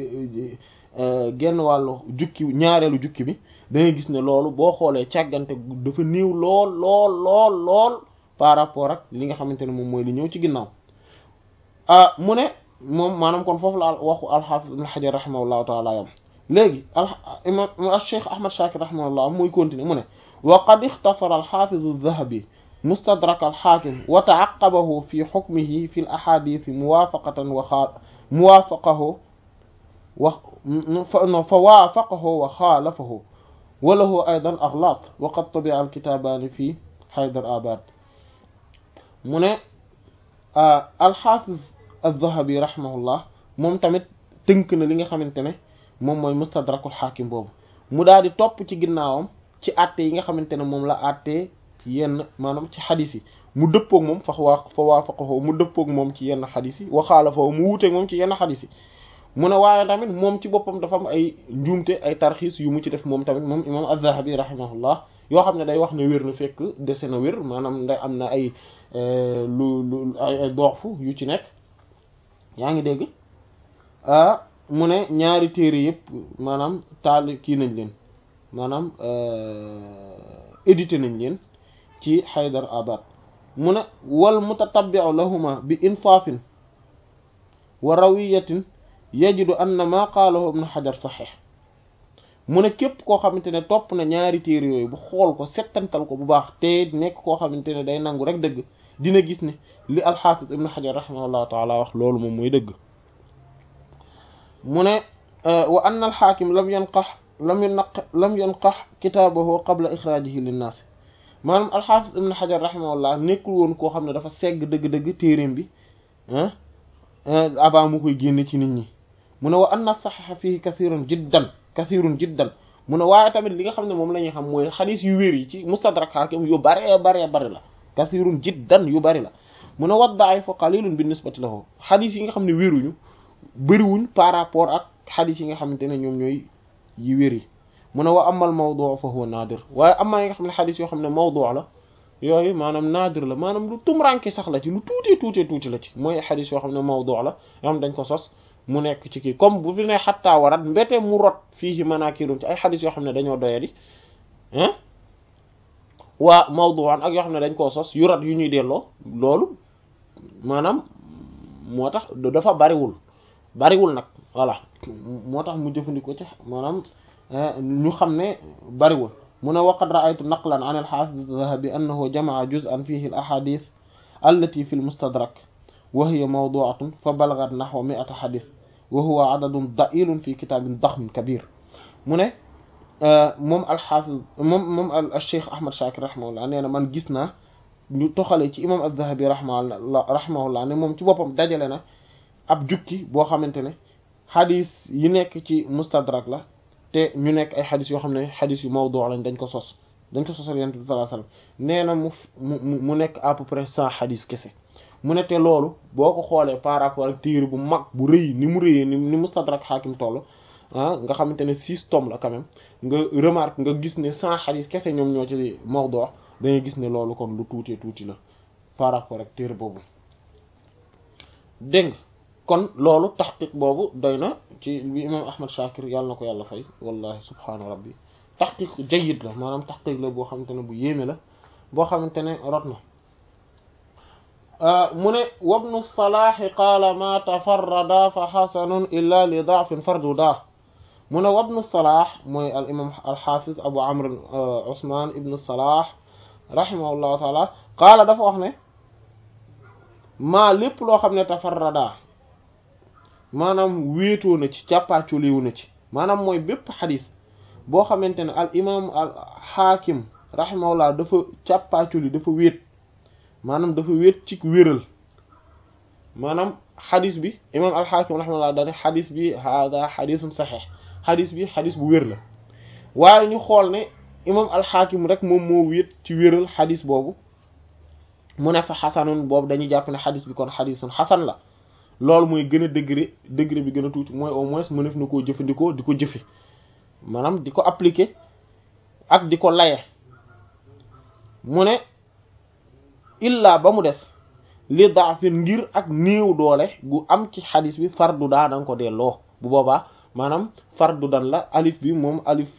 genn wàllu jukki ñaareelu jukki bi da ngay gis ne loolu boo xoolee càggante dafa néew lool lool lool lool par rapport ak li nga xamante ne moom mooy li ñëw ci ginnaaw ah mu ne moom maanaam kon foofu la waxu alxaafis ibn xajar rahimahullahu taala yam léegi al imam cheikh ahmad shakir rahimahullah muy continuer mu ne wa qad ixtasara alxaafiz aldahabi mustadrak alxaakim wa taaqabahu fi xukmihi fi l ahadith muwaafaqatan wa xaa muwaafaqahu wa fa waafaqahu wa xaalafahu wa lahu aydan axlaaq wa qad tubi'a alkitaabaani fi Haydar Abad mu ne alxaafiz aldahabi rahimahullah moom tamit tënk na li nga xamante ne moom mooy mustadrakul xaakim boobu mu daal di topp ci ginnaawam ci àtte yi nga xamante ne moom la àttee ci yenn maanaam ci xadis yi mu dëppoog moom fa waa fa waafaqahu mu dëppoog moom ci yenn xadis yi waxaala fa mu wuuteeg moom ci yenn xadis yi mu ne waaye tamit moom ci boppam dafa am ay njuumte ay tarxiis yu mu ci def moom tamit moom imam az-Zahabi rahimahullah yoo xam ne day wax ne wér na fekk dese na wér maanaam nday am na ay lu lu ay doofu yu ci nekk yaa ngi dégg ah mu ne ñaari téere yëpp maanaam taal kii nañ leen maanaam édité nañ leen ci Haydar Abad mu ne wal mutatabbi'u lahuma bi insaafin wa rawiyatin yajidu anna ma qaalahu ibn Hajar saxiix mu ne képp koo xamante ne topp na ñaari téere yooyu bu xool ko settantal ko bu baax te nekk koo xamante ne day nangu rek dëgg dina gis ne li alxaafis ibn Hajar rahimahullahu taala wax loolu moom mooy dëgg mu ne wa anna alxaakim lam yanqax lam yunaq lam yanqax kitaabahu qabla ixraajihi linnaas maanaam alxaafis ibn Hajar rahimahullah nekkul woon koo xam ne dafa segg dëgg-dëgg téereem bi ah avant mu koy génne ci nit ñi mu ne wa anna saxiixa fihi kathirun jiddan kathirun jiddan mu ne waaye tamit li nga xam ne moom la ñuy xam mooy xadis yu wér yi ci mustadrak hakim yu bare bare bari la kathirun jiddan yu bari la mu ne wa daifu qalilun bi nisbati lahu xadis yi nga xam ne wéruñu bëriwuñ par rapport ak xadis yi nga xamante ne ñoom ñooy yi wér yi mu ne wa amal mawdu fa huwa naadir waaye amaa yi nga xam ne xadis yoo xam ne mawdu la yooyu maanaam naadir la maanaam lu tumranke sax la ci lu tuuti tuuti tuuti la ci mooy xadis yoo xam ne mawdu la yoo xam dañ ko sos mu nekk ci kii comme bu fi ne xattaa warat mbete mu rot fii ci manakirun ci ay xadis yoo xam ne dañoo doyadi ah waa mawdu'an ak yoo xam ne dañ koo sos yu rot yu ñuy delloo loolu maanaam moo tax dafa bariwul bariwul nag voilà moo tax mu jëfandikoo ci maanaam ñu xam ne bariwul mu ne waqad ra'aytu naqlan an al-hafiz az-zahabi annahu jama'a juz'an fihi al-ahadith allati fi al-mustadrak wa hiya mawdu'atun fa balaghat nahwa mi'ata hadith wa huwa adadun da'ilun fi kitabin dakhmin kabir mu ne moom al-hafiz moom moom al-cheikh ahmad shakir rahimahullah nee na man gis naa ñu toxale ci imam az-zahabi rahimahullah rahimahullah ne moom ci boppam dajale na ab jukki boo xamante ne xadis yi nekk ci mustadrak la te ñu nekk ay xadis yoo xam ne xadis yu mawdu lañ dañ ko sos dañ ko sosal yonent bi sallallahu alayhi wasallam nee na mu mu mu nekk à peu près cent xadis kese mu ne te loolu boo ko xoolee par rapport ak téere bu mag bu rëy ni mu rëyee ni ni mustadrak xaakim toll ah nga xamante ne six tomes la quand même nga remarque nga gis ne cent xadis kese ñoom ñoo ci mawdu dangay gis ne loolu kon lu tuutee tuuti la par rapport ak téere boobu dégg nga kon loolu taxqiq boobu doy na ci bi imam ahmad shakir yàlla na ko yàlla fay wallahi subhaana rabbi taxqiq jayyid la maanaam taxqiq la boo xamante ne bu yéeme la boo xamante ne rot na mu ne wabnu salaahi qaala ma tafarrada fa xasanun illa li daafin farduda mu ne wabnu salaah mooy al imam al xaafiz abu amr usman ibnu salaah rahimahullahu taala qaala dafa wax ne maa lépp loo xam ne tafarrada maanaam wéetoo na ci càppaaculiwu na ci maanaam mooy bépp xadis boo xamante ne al imam al xaakim rahimahullah dafa càppaaculi dafa wéet maanaam dafa wéet ci wéral maanaam xadis bi imam al xaakim rahimahullah dane xadis bi hada xadisun saxeex xadis bi xadis bu wér la waaye ñu xool ne imam al xaakim rek moom moo wéet ci wéral xadis boobu mu ne fa xasanun boobu dañuy jàpp ne xadis bi kon xadisun xasan la loolu mooy gën a degré degré bi gën a tuuti mooy au moins mënef na koo jëfandikoo di ko jëfe maanaam di ko appliquer ak di ko laye mu ne illa ba mu des li daafin ngir ak néew doole gu am ci xadis bi fardu daa danga ko delloo bu boobaa maanaam fardu dan la alif bi moom alif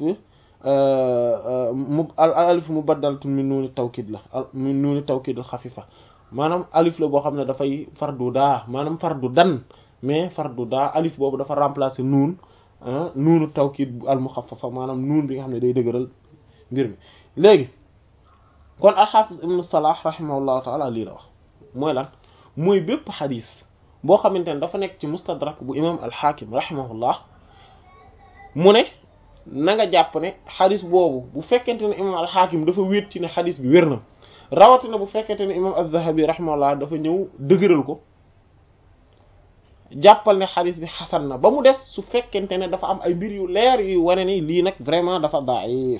mu alif mu baddaltu min nuuni tawkid la min nuuni tawkid xafifa maanaam alif la boo xam ne dafay fardu daa maanaam fardu dan mais fardu daa alif boobu dafa remplacer nuun nuunu tawkid al muxaffafa maanaam nuun bi nga xam ne day dëgëral mbir mi léegi kon alxaafis ibnu salah rahimahullahu taala lii la wax mooy lan mooy bépp xadis boo xamante ne dafa nekk ci mustadrak bu imam alxaakim rahimahullah mu ne na nga jàpp ne xadis boobu bu fekkente ne imam alxaakim dafa wéet ci ne xadis bi wér na rawatina bu fekkente ne imam az-zahabi rahimahullah dafa ñëw dëgëral ko jàppal ne xadis bi xasan na ba mu des su fekkente ne dafa am ay mbir yu leer yu wane ni lii nag vraiment dafa daif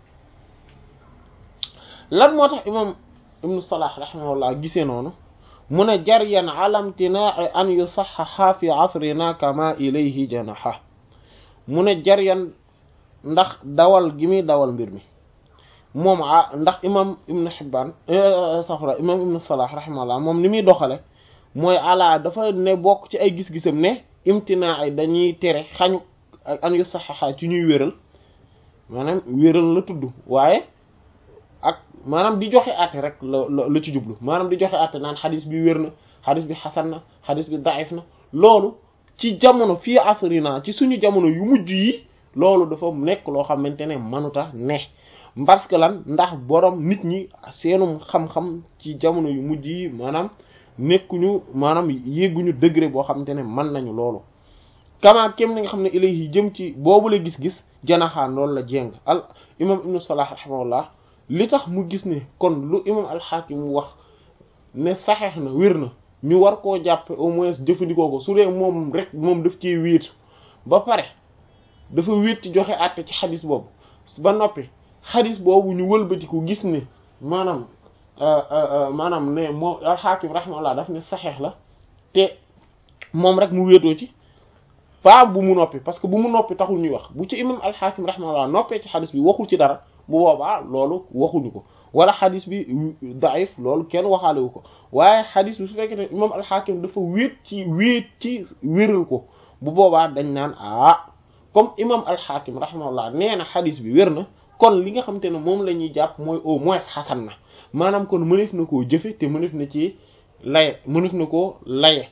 lan moo tax imam ibnu salah rahimahullah gisee noonu mu ne jaryan ala imtinaa'i an yusaxaxa fi asrina kama ilayhi janaha mu ne jaryan ndax dawal gi muy dawal mbir mi moom ah ndax imam ibnu Hibbaan safra imam ibnu salah rahimahullah moom ni muy doxale mooy ala dafa ne bokk ci ay gis-gisam ne imtinaa'i dañuy tere xañu an yusaxaxa ci ñuy wéral maanaam wéral la tudd waaye ak maanaam di joxe àtte rek la la ci jublu maanaam di joxe àtte naan xadis bi wér na xadis bi xasan na xadis bi daif na loolu ci jamono fii asrina ci suñu jamono yu mujj yi loolu dafa nekk loo xamante ne manuta ne parce que lan ndax borom nit ñi seenum xam-xam ci jamono yu mujj yi maanaam nekkuñu maanaam yégguñu degré boo xamante ne mën nañu loolu kama kem ni nga xam ne ilayhi jëm ci boobu la gis-gis janaxaan loolu la jéng al imam ibnu salah rahimahullah li tax mu gis ne kon lu imam alxaakim wax ne saxeex na wér na ñu war koo jàppe au moins jëfandikoo ko su dee moom rek moom daf cee wéetu ba pare dafa wéet ci joxe àtte ci xadis boobu ba noppi xadis boobu ñu wëlbatiku gis ne maanaam maanaam ne moom alxaakim rahimahullah daf ne saxeex la te moom rek mu wéetoo ci pas bu mu noppi parce que bu mu noppi taxul ñuy wax bu ci imam alxaakim rahimahullah noppee ci xadis bi waxul ci dara bu boobaa loolu waxuñu ko wala xadis bi daif loolu kenn waxaalewu ko waaye xadis bi su fekkee ne imam alxaakim dafa wéet ci wéet ci wéral ko bu boobaa dañ naan ah comme imam alxaakim rahimahullah nee na xadis bi wér na kon li nga xamante ne moom la ñuy jàpp mooy au moins xasan na maanaam kon mënef na koo jëfe te mënef na ci laye mënef na koo laye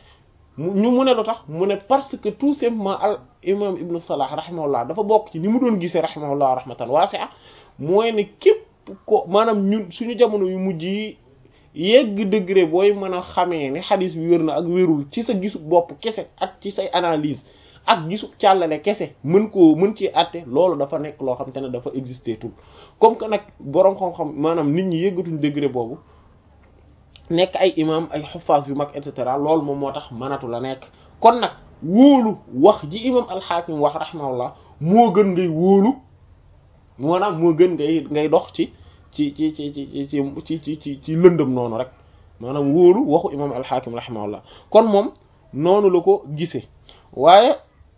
ñu mu ne lu tax mu ne parce que tout simplement al imam ibnu salah rahimahullah dafa bokk ci ni mu doon gisee rahimahullah rahmatan wasi'a mooy ne képp ko maanaam ñun suñu jamono yu mujj yi yegg degré booy mën a xamee ne xadis bi wér na ak wérul ci sa gisu bopp kese ak ci say analyse ak gisu càllale kese mën koo mën ci àtte loolu dafa nekk loo xam te ne dafa existé tout comme que nag boroom xam-xam maanaam nit ñi yëggatuñ degré boobu nekk ay imam ay xufaas yu mag et cetera loolu moom moo tax mënatu la nekk kon nag wóolu wax ji imam alxaakim wax rahimahullah moo gën ngay wóolu maanaam moo gën ngay ngay dox ci ci ci ci ci ci ci ci ci ci lëndëm noonu rek maanaam wóolu waxu imam alxaakim rahimahullah kon moom noonu la ko gisee waaye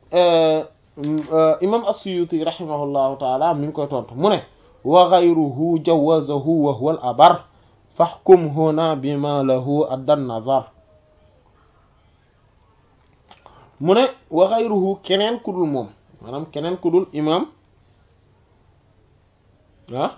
imam as-Suyuti rahimahullahu taala mi ngi koy tontu mu ne wa ghayruhu jawazahu wa huwa al-abar fahkum huna bima lahu addan nazar mu ne wa ghayruhu keneen ku dul moom maanaam keneen ku dul imam ah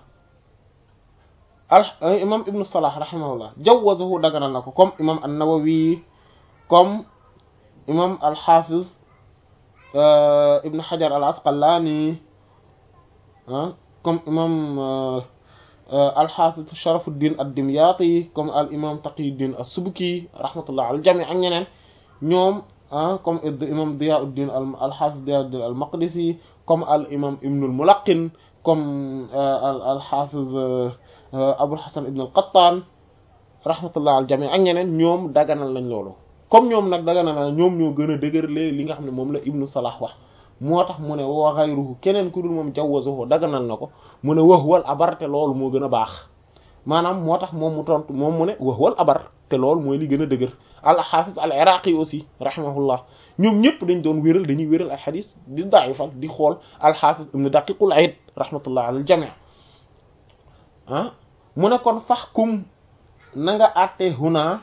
al imam ibnu salah rahimahullah jawazahu daganal na ko comme imam an-Nawawi comme imam al-Hafiz ibn Hajar al-Asqalani ah comme imam al-Hafiz Sharafuddin ad-Dimyati comme al imam Taqiyuddin as-Subki rahmatullah al jami ak ñeneen ñoom ah comme imam Diyauddin al-Hafiz Diyauddin al-Maqdisi comme al imam Ibn al-Mulaqqin comme al-Hafiz Abul Hasan ibn al-Qattan rahmatullah al jami ak ñeneen ñoom daganal lañ loolu comme ñoom nag daganal na ñoom ñoo gën a dëgërlee li nga xam ne moom la Ibn Salah wax moo tax mu ne wa ghayruhu keneen ku dul moom jawazahu daganal na ko mu ne wax wal abar te loolu moo gën a baax maanaam moo tax moom mu tontu moom mu ne wax wal abar te loolu mooy li gën a dëgër al hafiz al iraqi aussi rahimahullah ñoom ñëpp dañ doon wéral dañuy wéral ay xadis di daifal di xool al hafiz ibn daqiqul aid rahmatullah al jami' ah mu ne kon fahkum na nga àtte huna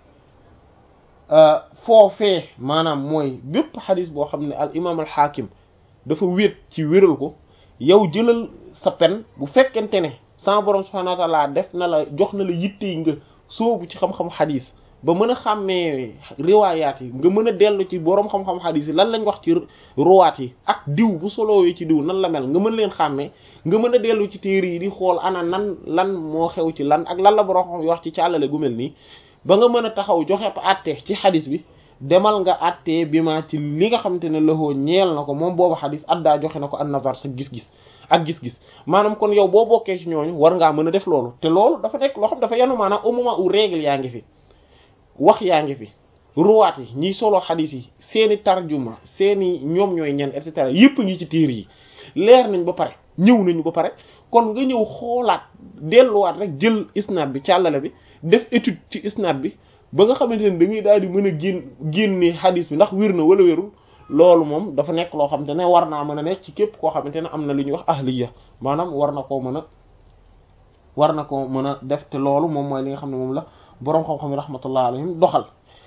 foofee maanaam mooy bépp xadis boo xam ne al imam al xaakim dafa wéet ci wéral ko yow jëlal sa pen bu fekkente ne sama borom subhanahu wa ta'ala def na la jox na la yitte yi nga soobu ci xam-xam xadis ba mën a xàmmee riwaayaat yi nga mën a dellu ci borom xam-xam xadis yi lan lañ wax ci ruwaat yi ak diw bu solowee ci diw nan la mel nga mën leen xàmmee nga mën a dellu ci téere yi di xool ana nan lan moo xew ci lan ak lan la borom xam wax ci càllale gu mel nii ba nga mën a taxaw joxe àtte ci xadis bi demal nga àttee bi ma ci li nga xamante ne loxoo ñeel na ko moom boobu xadis addaa joxe na ko an nazar sa gis-gis ak gis-gis maanaam kon yow boo bokkee ci ñooñu war ngaa mën a def loolu te loolu dafa nekk loo xam dafa yanu maanaam au moment où règle yaa ngi fi wax yaa ngi fi ruwaat yi ñiy solo xadis yi seeni tarjuma seeni ñoom ñooy ñen et cetera yépp ngi ci téere yi leer nañ ba pare ñëw nañu ba pare kon nga ñëw xoolaat delluwaat rek jël isnaad bi càllale bi def étude ci isnaad bi ba nga xamante ne da ngay daal di mën a génn génne xadis bi ndax wér na wala wérul loolu moom dafa nekk loo xamante ne war naa mën a nekk ci képp koo xamante ne am na lu ñuy wax ahliya maanaam war na koo mën a war na koo mën a def te loolu moom mooy li nga xam ne moom la boroom xam-xam yi rahmatullah alayhim doxal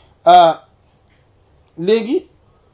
léegi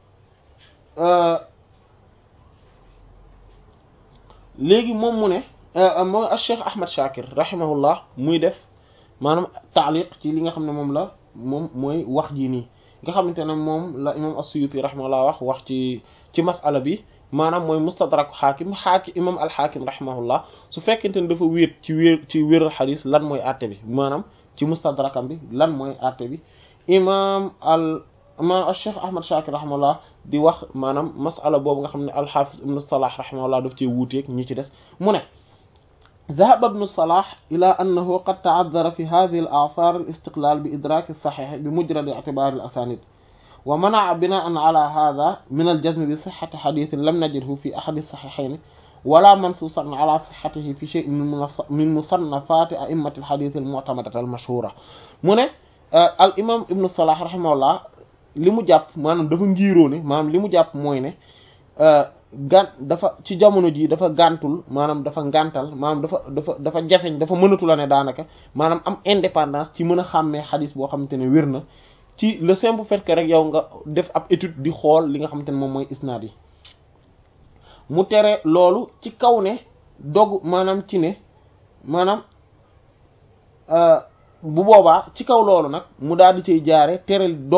léegi moom mu ne mooy Cheikh Ahmad Shakir rahimahullah muy def maanaam taaliq ci li nga xam ne moom la moom mooy wax ji nii nga xamante ne moom la imam as-Suyuti rahimahullah wax wax ci ci masala bi maanaam mooy mustadrak xaakim xaakim imam al-Xaakim rahimahullah su fekkente ne dafa wéet ci wéer ci wéeral xadis lan mooy àtte bi maanaam ci mustadrakam bi lan mooy àtte bi imam al imam al-Cheikh Ahmad Shakir rahimahullah di wax maanaam masala boobu nga xam ne al-Hafiz ibn Salah rahimahullah daf cee wuuteeg ñi ci des mu ne ذهب ابن الصلاح إلى أنه قد تعذر في هذه الآثار الاستقلال بإدراك الصحيح بمجرد اعتبار الأسانيد ومنع بناء على هذا من الجزم بصحة حديث لم نجده في أحد الصحيحين ولا منصوصا على صحته في شيء من مصنفات أئمة الحديث المعتمدة المشهورة من الإمام ابن الصلاح رحمه الله li mu jàpp maanaam dafa ngiiroo ne maanaam li mu jàpp mooy ne gan dafa ci jamono ji dafa gàntul maanaam dafa ngàntal maanaam dafa dafa dafa jafeñ dafa mënatu la ne daanaka maanaam am indépendance ci mën a xàmmee xadis boo xamante ne wér na ci le simple fait que rek yow nga def ab étude di xool li nga xamante ne moom mooy isnaad yi mu tere loolu ci kaw ne dog maanaam ci ne maanaam bu boobaa ci kaw loolu nag mu daal di cay jaare tere dogu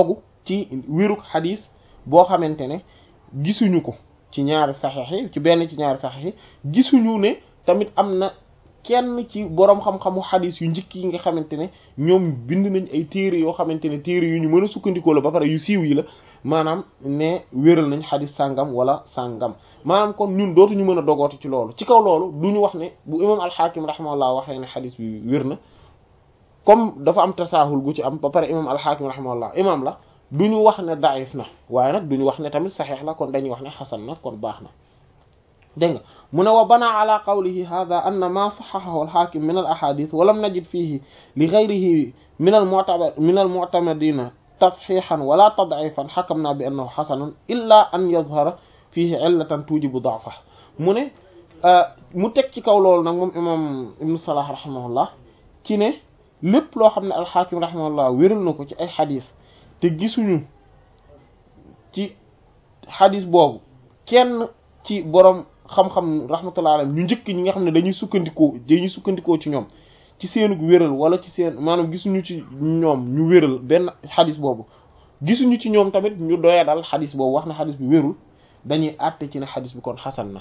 ci wérug xadis boo xamante ne gisuñu ko ci ñaari saxiix yi ci benn ci ñaari saxiix yi gisuñu ne tamit am na kenn ci boroom xam-xamu xadis yu njëkk yi nga xamante ne ñoom bind nañ ay téere yoo xamante ne téere yu ñu mën a sukkandikoo la ba pare yu siiw yi la maanaam ne wéral nañ xadis sàngam wala sàngam maanaam kon ñun dootuñu mën a dogooti ci loolu ci kaw loolu du ñu wax ne bu imam alxaakim rahimahullah waxee ne xadis bi wér na comme dafa am tasaahul gu ci am ba pare imam alxaakim rahimahullah imam la du ñu wax ne daif na waaye nag du ñu wax ne tamit saxiix la kon dañuy wax ne xasan na kon baax na dégg nga mu ne wa bana ala qawlihi hadha anna ma saxaxahu alxaakim min al ahadith wa lam najid fihi li gayrihi min al mu'tamad min al mu'tamadina tasxiixan wala tad'ifan xakamna bi annahu xasanun illa an yazhara fihi illatan tujibu da'fa mu ne mu teg ci kaw loolu nag moom imam ibnu salah rahimahullah ci ne lépp loo xam ne alxaakim rahimahullah wéral na ko ci ay xadis te gisuñu ci xadis boobu kenn ci borom xam-xam rahmatullah alayhi ñu njëkk ñi nga xam ne dañuy sukkandikoo dañuy sukkandikoo ci ñoom ci seenug wéral wala ci seen maanaam gisuñu ci ñoom ñu wéral benn xadis boobu gisuñu ci ñoom tamit ñu doya dal xadis boobu wax na xadis bi wérul dañuy àtte ci ne xadis bi kon xasan na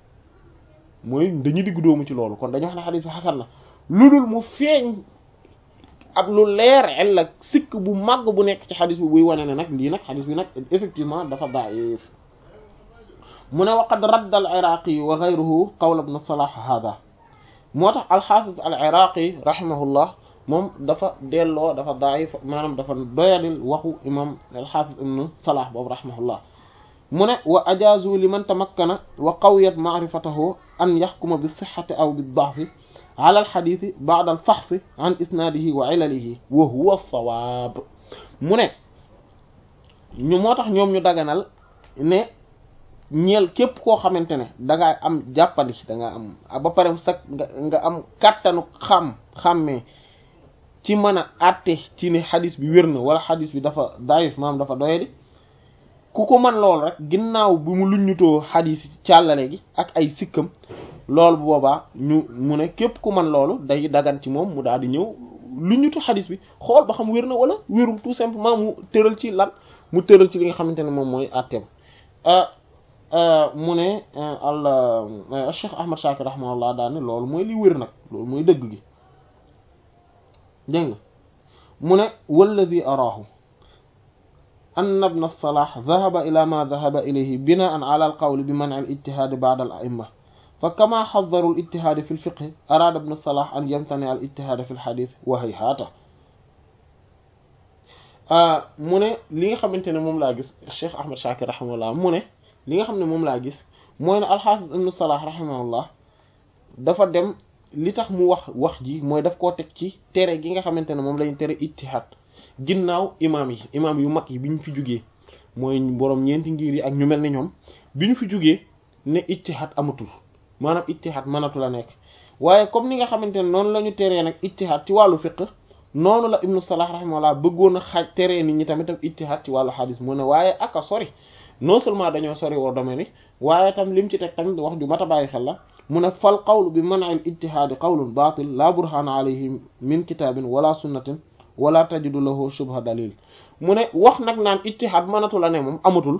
mooy dañuy diggu doomu ci loolu kon dañuy wax ne xadis bi xasan na lu dul mu feeñ ab lu leer el la sikk bu màgg bu nekk ci xadis bi buy wane ne nag lii nag xadis bi nag effectivement dafa da'if mu ne waqad radda al iraqi wa ghayruhu qawla ibn salah hada moo tax alxaafis al iraqi rahimahullah moom dafa delloo dafa da'if maanaam dafa doyadil waxu imam alxaafis ibn salah boobu rahimahullah mu ne wa ajaazu liman tamakkana wa qawiyat ma'rifatahu an yaxkuma bi sixati aw bi da'fi ala alxadiisi ba'da alfaxsi an isnaadihi wa ilalihi wa huwa sawaab mu ne ñu moo tax ñoom ñu daganal ne ñeel képp koo xamante ne dangaa am jàppandi dangaa am ba pare sax nga nga am kàttanu xam xàmmee ci mën a àtte ci ne xadis bi wér na wala xadis bi dafa daif maam dafa doyadi ku ko mën lool rek ginnaaw bi mu luññutoo xadis càllale gi ak ay sikkam loolu bu boobaa ñu mu ne képp ku mën loolu day dagan ci moom mu daal di ñëw luññutu xadis bi xool ba xam wér na wala wérul tout simplement mu tëral ci lan mu tëral ci li nga xamante ne moom mooy àtteem mu ne al Cheikh Ahmad Shakir rahimahullah daal ne loolu mooy li wér nag loolu mooy dëgg gi dégg nga mu ne walladi araahu anna ibn as-Salah dhahaba ila ma dhahaba ilayhi binaan ala al-qawl bi man'i al-ijtihad ba'da al-a'imma fa kama haddaru al-ijtihad fi al-fiqh arada ibn as-Salah an yamtani al-ijtihad fi al-hadith wa hayhata mu ne li nga xamante ne moom laa gis Cheikh Ahmad Shakir rahimahullah mu ne li nga xam ne moom laa gis mooy ne al-Hafiz ibn Salah rahimahullah dafa dem li tax mu wax wax ji mooy daf koo teg ci tere gi nga xamante ne moom lañu tere ijtihad ginnaaw imaam yi imaam yu mag yi bi ñu fi jugee mooy boroom ñeenti ngir yi ak ñu mel ni ñoom bi ñu fi jugee ne ijtihad amatul maanaam ijtihad mënatu la nekk waaye comme ni nga xamante ne noonu la ñu teree nag ijtihad ci wàllu fiqh noonu la ibnu salah rahimahullah bëggoon a xaaj teree nit ñi tamit ak ijtihad ci wàllu xadis mu ne waaye aka sori non seulement dañoo sori woo domaine yi waaye tam lim ci teg tamit wax ju mat a bàyyi xel la mu ne fal qawlu bi man'il ijtihaadi qawlun baatil la burhana alayhi min kitaabin wala sunnatin wala tajidu lahu shubha dalil mu ne wax nag naan ijtihaad mënatu la ne moom amatul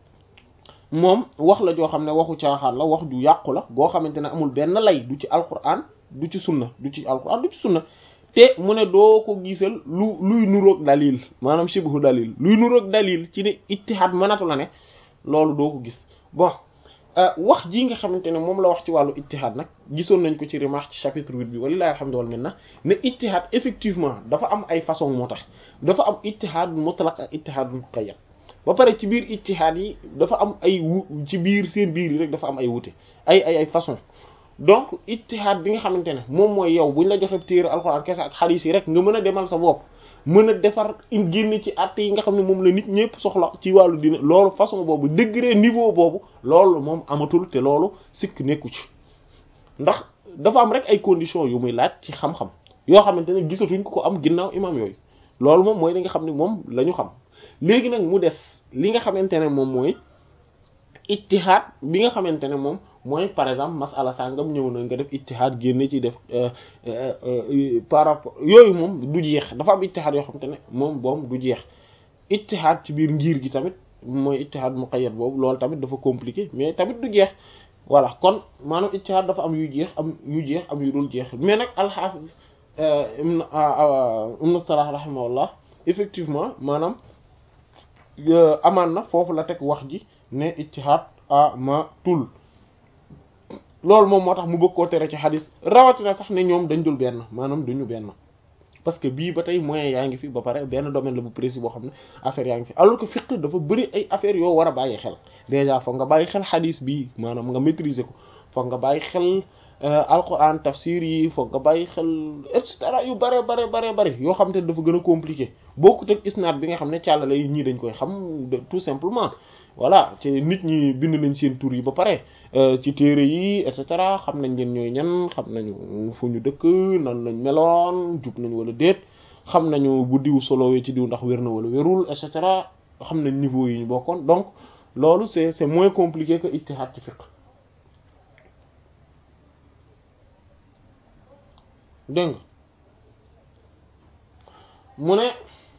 moom wax la joo xam ne waxu caaxaan la wax ju yàqu la goo xamante ne amul benn lay du ci alquran du ci sunna du ci alquran du ci sunna te mu ne doo ko gisal lu luy nuroog dalil maanaam shibhu dalil luy nuroog dalil ci ne ijtihaad mënatu la ne loolu doo ko gis bon wax ji nga xamante ne moom la wax ci wàllu ijtihaad nag gisoon nañ ko ci remarque ci chapitre huit bi walilahi alhamdu wal minna ne ijtihaad effectivement dafa am ay façon moo tax dafa am ijtihaad mutlaq ak ijtihaad muqayyad ba pare ci biir ijtihaad yi dafa am ay wu ci biir seen biir yi rek dafa am ay wute ay ay ay façon donc ijtihaad bi nga xamante ne moom mooy yow buñ la joxe téere alxuraan kese ak xadiis yi rek nga mën a demal sa bopp mën a defar génn ci àtte yi nga xam ne moom la nit ñëpp soxla ci wàllu dina loolu façon boobu degré niveau boobu loolu moom amatul te loolu sikk nekku ci ndax dafa am rek ay conditions yu muy laaj ci xam-xam yoo xamante ne gisatuñ ko ko am ginnaaw imam yooyu loolu moom mooy li nga xam ne moom la ñu xam léegi nag mu des li nga xamante ne moom mooy ijtihaad bi nga xamante ne moom mooy par exemple masala sàngam ñëw na nga def ijtihaad génne ci def par rapport yooyu moom du jeex dafa am ijtihaad yoo xamante ne moom boom du jeex ittihaad ci biir ngir gi tamit mooy ittihaad muqayyad boobu loolu tamit dafa compliqué mais tamit du jeex voilà kon maanaam ittihaad dafa am yu jeex am yu jeex am yu dul jeex mais nag alxaafis ibn ibn Salah rahimahullah effectivement maanaam amaan na foofu la teg wax ji ne ittihaad amatul loolu moom moo tax mu bëgg koo tere ci xadis rawatina sax ne ñoom dañ dul benn maanaam duñu benn parce que bii ba tey moyen yaa ngi fi ba pare benn domaine la bu précis boo xam ne affaire yaa ngi fi alors que fiqh dafa bëri ay affaires yoo war a bàyyi xel déjà foog nga bàyyi xel xadis bii maanaam nga maîtriser ko foog nga bàyyi xel alquran tafsir yi foog nga bàyyi xel et cetera yu bare bare bare bare yoo xam te dafa gën a compliqué bokkut ak isnaad bi nga xam ne càllale yi ñii dañ koy xam tout simplement voilà ci nit ñi bind nañ seen tur yi ba pare ci téere yi et cetera xam nañ leen ñooy ñan xam nañu fu ñu dëkk nan lañ meloon jub nañ wala déet xam nañu bu diw solowee ci diw ndax wér na wala wérul et cetera xam nañ niveau yi ñu bokkoon donc loolu c'est c'est moins compliqué que ijtihad ci fiqh dégg nga mu ne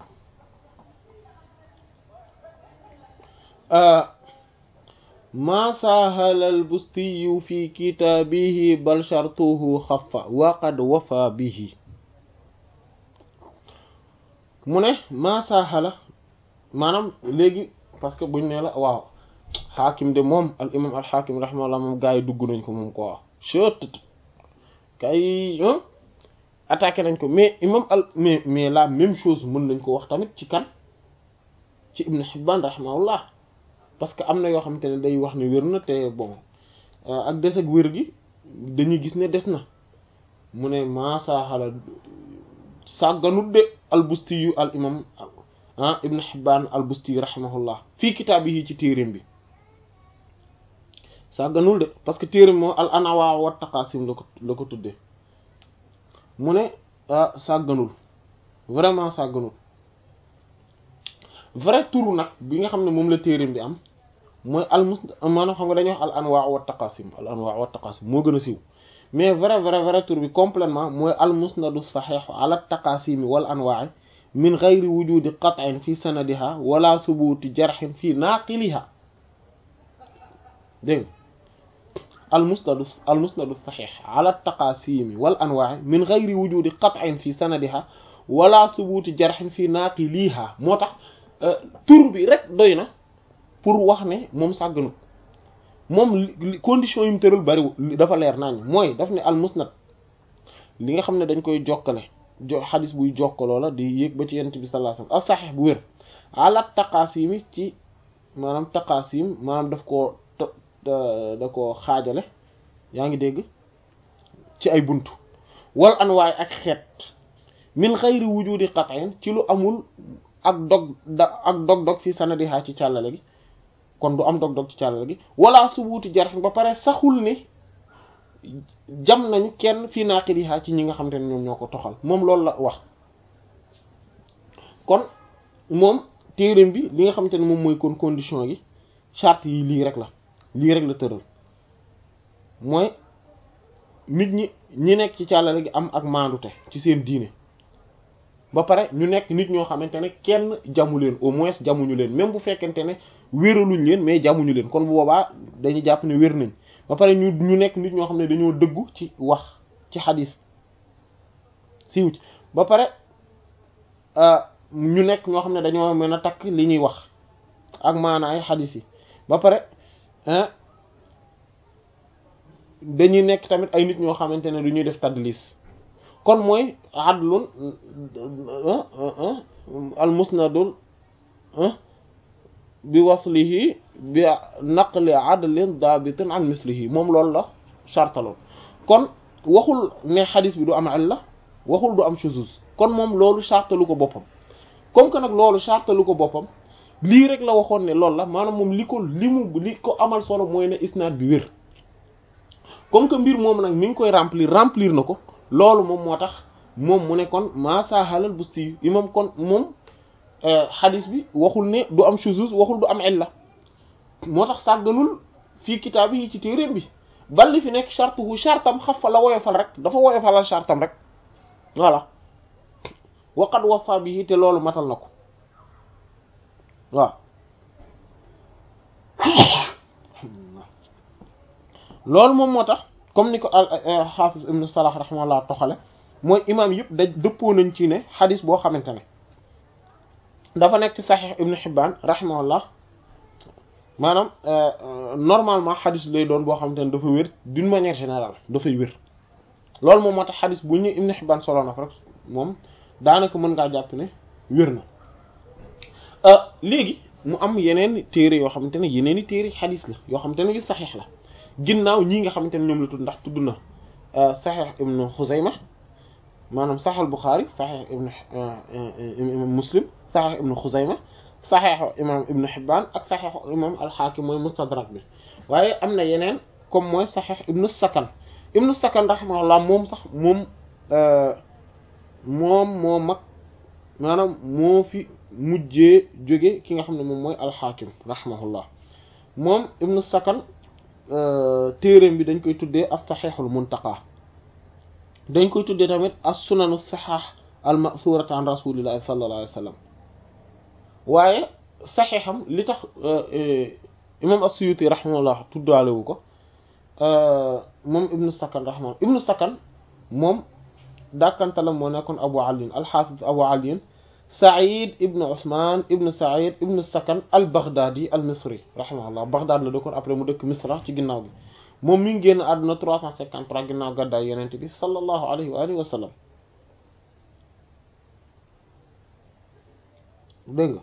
ma sahala albustiyu fi kitaabihi bal shartuhu xafa wa qad wafa bihi mu ne ma sahala maanaam léegi parce que buñ ne la waaw xaakim de moom al imam al xaakim rahimahullah moom gaa yi dugg nañ ko moom quoi chet kay attaqué nañ ko mais imam al mais mais la même chose mën nañ ko wax tamit ci kan ci ibn Hibban rahimahullah parce que am na yoo xamante ne day wax ne wér na te bon ak des ak wér gi dañuy gis ne des na mu ne masaaxala sàgganut de albusti yu al imam ah ibn Hibban albusti rahimahullah fii kitaab yi ci téeréem bi sàgganul de parce que téeréem moo al anawaa wa taqasim la ko la ko tuddee mu ne ah sàgganul vraiment sàgganul vrai tour nag bi nga xam ne moom la téereem bi am mooy al mus maanaam xam nga dañuy wax al anwaa wa taqasim al anwaa wa taqasim moo gën a siiw mais vrai vrai vrai tour bi complètement mooy al musnadu saxiix ala taqasimi wal anwaa min gayri wujudi qat'in fi sanadiha wala subuti jarxin fi naaqiliha dégg al musnadu al musnadu saxiix ala taqasimi wal anwaa min gayri wujudi qat'in fi sanadiha wala subuti jarxin fi naaqiliha moo tax tur bi rek doy na pour wax ne moom sàgganut moom condition yi mu tëral bariwul dafa leer nañ mooy daf ne al musnad li nga xam ne dañ koy jokkale jo xadis buy jokkaloo la di yéeg ba ci yent bi sallallahu alayhi wasallam al sahih bu wér ala taqaasimi ci maanaam taqaasim maanaam daf koo da ko xaajale yaa ngi dégg ci ay buntu wal anwaay ak xeet min xayri wujudi qat'in ci lu amul ak dog da ak dog-dog fii sanadiha ci càllale gi kon du am dog-dog ci càllale gi wala subuuti jarx ba pare saxul ne jam nañu kenn fii naaqiliha ci ñi nga xamante ne ñoom ñoo ko toxal moom loolu la wax kon moom téereem bi li nga xamante ne moom mooy kon condition yi charte yi lii rek la lii rek la tëral mooy nit ñi ñi nekk ci càllale gi am ak maandute ci seen diine ba pare ñu nekk nit ñoo xamante ne kenn jamu leen au moins jamuñu leen même bu fekkente ne wéraluñ leen mais jamuñu leen kon bu boobaa dañuy jàpp ne wér nañ ba pare ñu ñu nekk nit ñoo xam ne dañoo dëggu ci wax ci xadis siiw ci ba pare ñu nekk ñoo xam ne dañoo mën a takk li ñuy wax ak maanaay xadis yi ba pare dañuy nekk tamit ay nit ñoo xamante ne du ñuy def tadlis kon mooy adlun al musnadul bi waslihi bi naqli adlin dabitin an mislihi moom loolu la chartaloon kon waxul ne xadis bi du am illa waxul du am shuzuz kon moom loolu chartalu ko boppam comme que nag loolu chartalu ko boppam lii rek la waxoon ne loolu la maanaam moom li ko li mu li ko amal solo mooy ne isnaad bi wér comme que mbir moom nag mi ngi koy remplir remplir na ko loolu moom moo tax moom mu ne kon maasahalal busti imam kon moom xadis bi waxul ne du am shuzuz waxul du am illa moo tax sàgganul fii kitaab yi ci téeréem bi balli fi nekk chartuhu chartam xaf fa la woyofal rek dafa woyofalal chartam rek voilà waqad wafa bihi te loolu matal na ko waaw loolu moom moo tax comme ni ko al xaafis ibnu salah rahimahullah toxale mooy imaam yëpp da dëppoo nañ ci ne xadis boo xamante ne dafa nekk ci saxiix ibnu xibbaan rahimahullah maanaam normalement xadis lay doon boo xamante ne dafa wér d'une manière générale dafay wér loolu moom moo tax xadis bu ñu ibnu xibbaan solo na ko rek moom daanaka mën ngaa jàpp ne wér na léegi mu am yeneen téere yoo xamante ne yeneen i téere xadis la yoo xamante ne yu saxiix la ginnaaw ñii nga xamante ne ñoom la tudd ndax tudd na saxiix ibnu xuzayma maanaam saxiix buxaari saxiix ibnu imam muslim saxiix ibnu xuzayma saxiix imam ibnu xibbaan ak saxiix imam alxaakim mooy mustadrak bi waaye am na yeneen comme mooy saxiix ibnu sakan ibnu sakan rahimahullah moom sax moom moom moo mag maanaam moo fi mujjee jóge ki nga xam ne moom mooy alxaakim rahimahullah moom ibnu sakan téereem bi dañ koy tuddee as saxiixul muntaqa dañ koy tuddee tamit as sunanu saxaax al masurat an rasulillahi sallallahu alayhi wa sallam waaye saxiixam li tax imam as-suyuti rahimahullah tuddaalewu ko moom ibnu sakan rahimahullah ibnu sakan moom dàkkantalam moo nekkoon abu aliin alxaafis abu aliin said ibnu usman ibnu said ibnu sakan al baghdadi al misri rahimahullah baghdad la dëkkoon après mu dëkk misra ci ginnaaw bi moom mi ngi génn àdduna 353 ginnaaw gàddaay yenente bi sallallahu alayhi wa alihi wa sallam dégg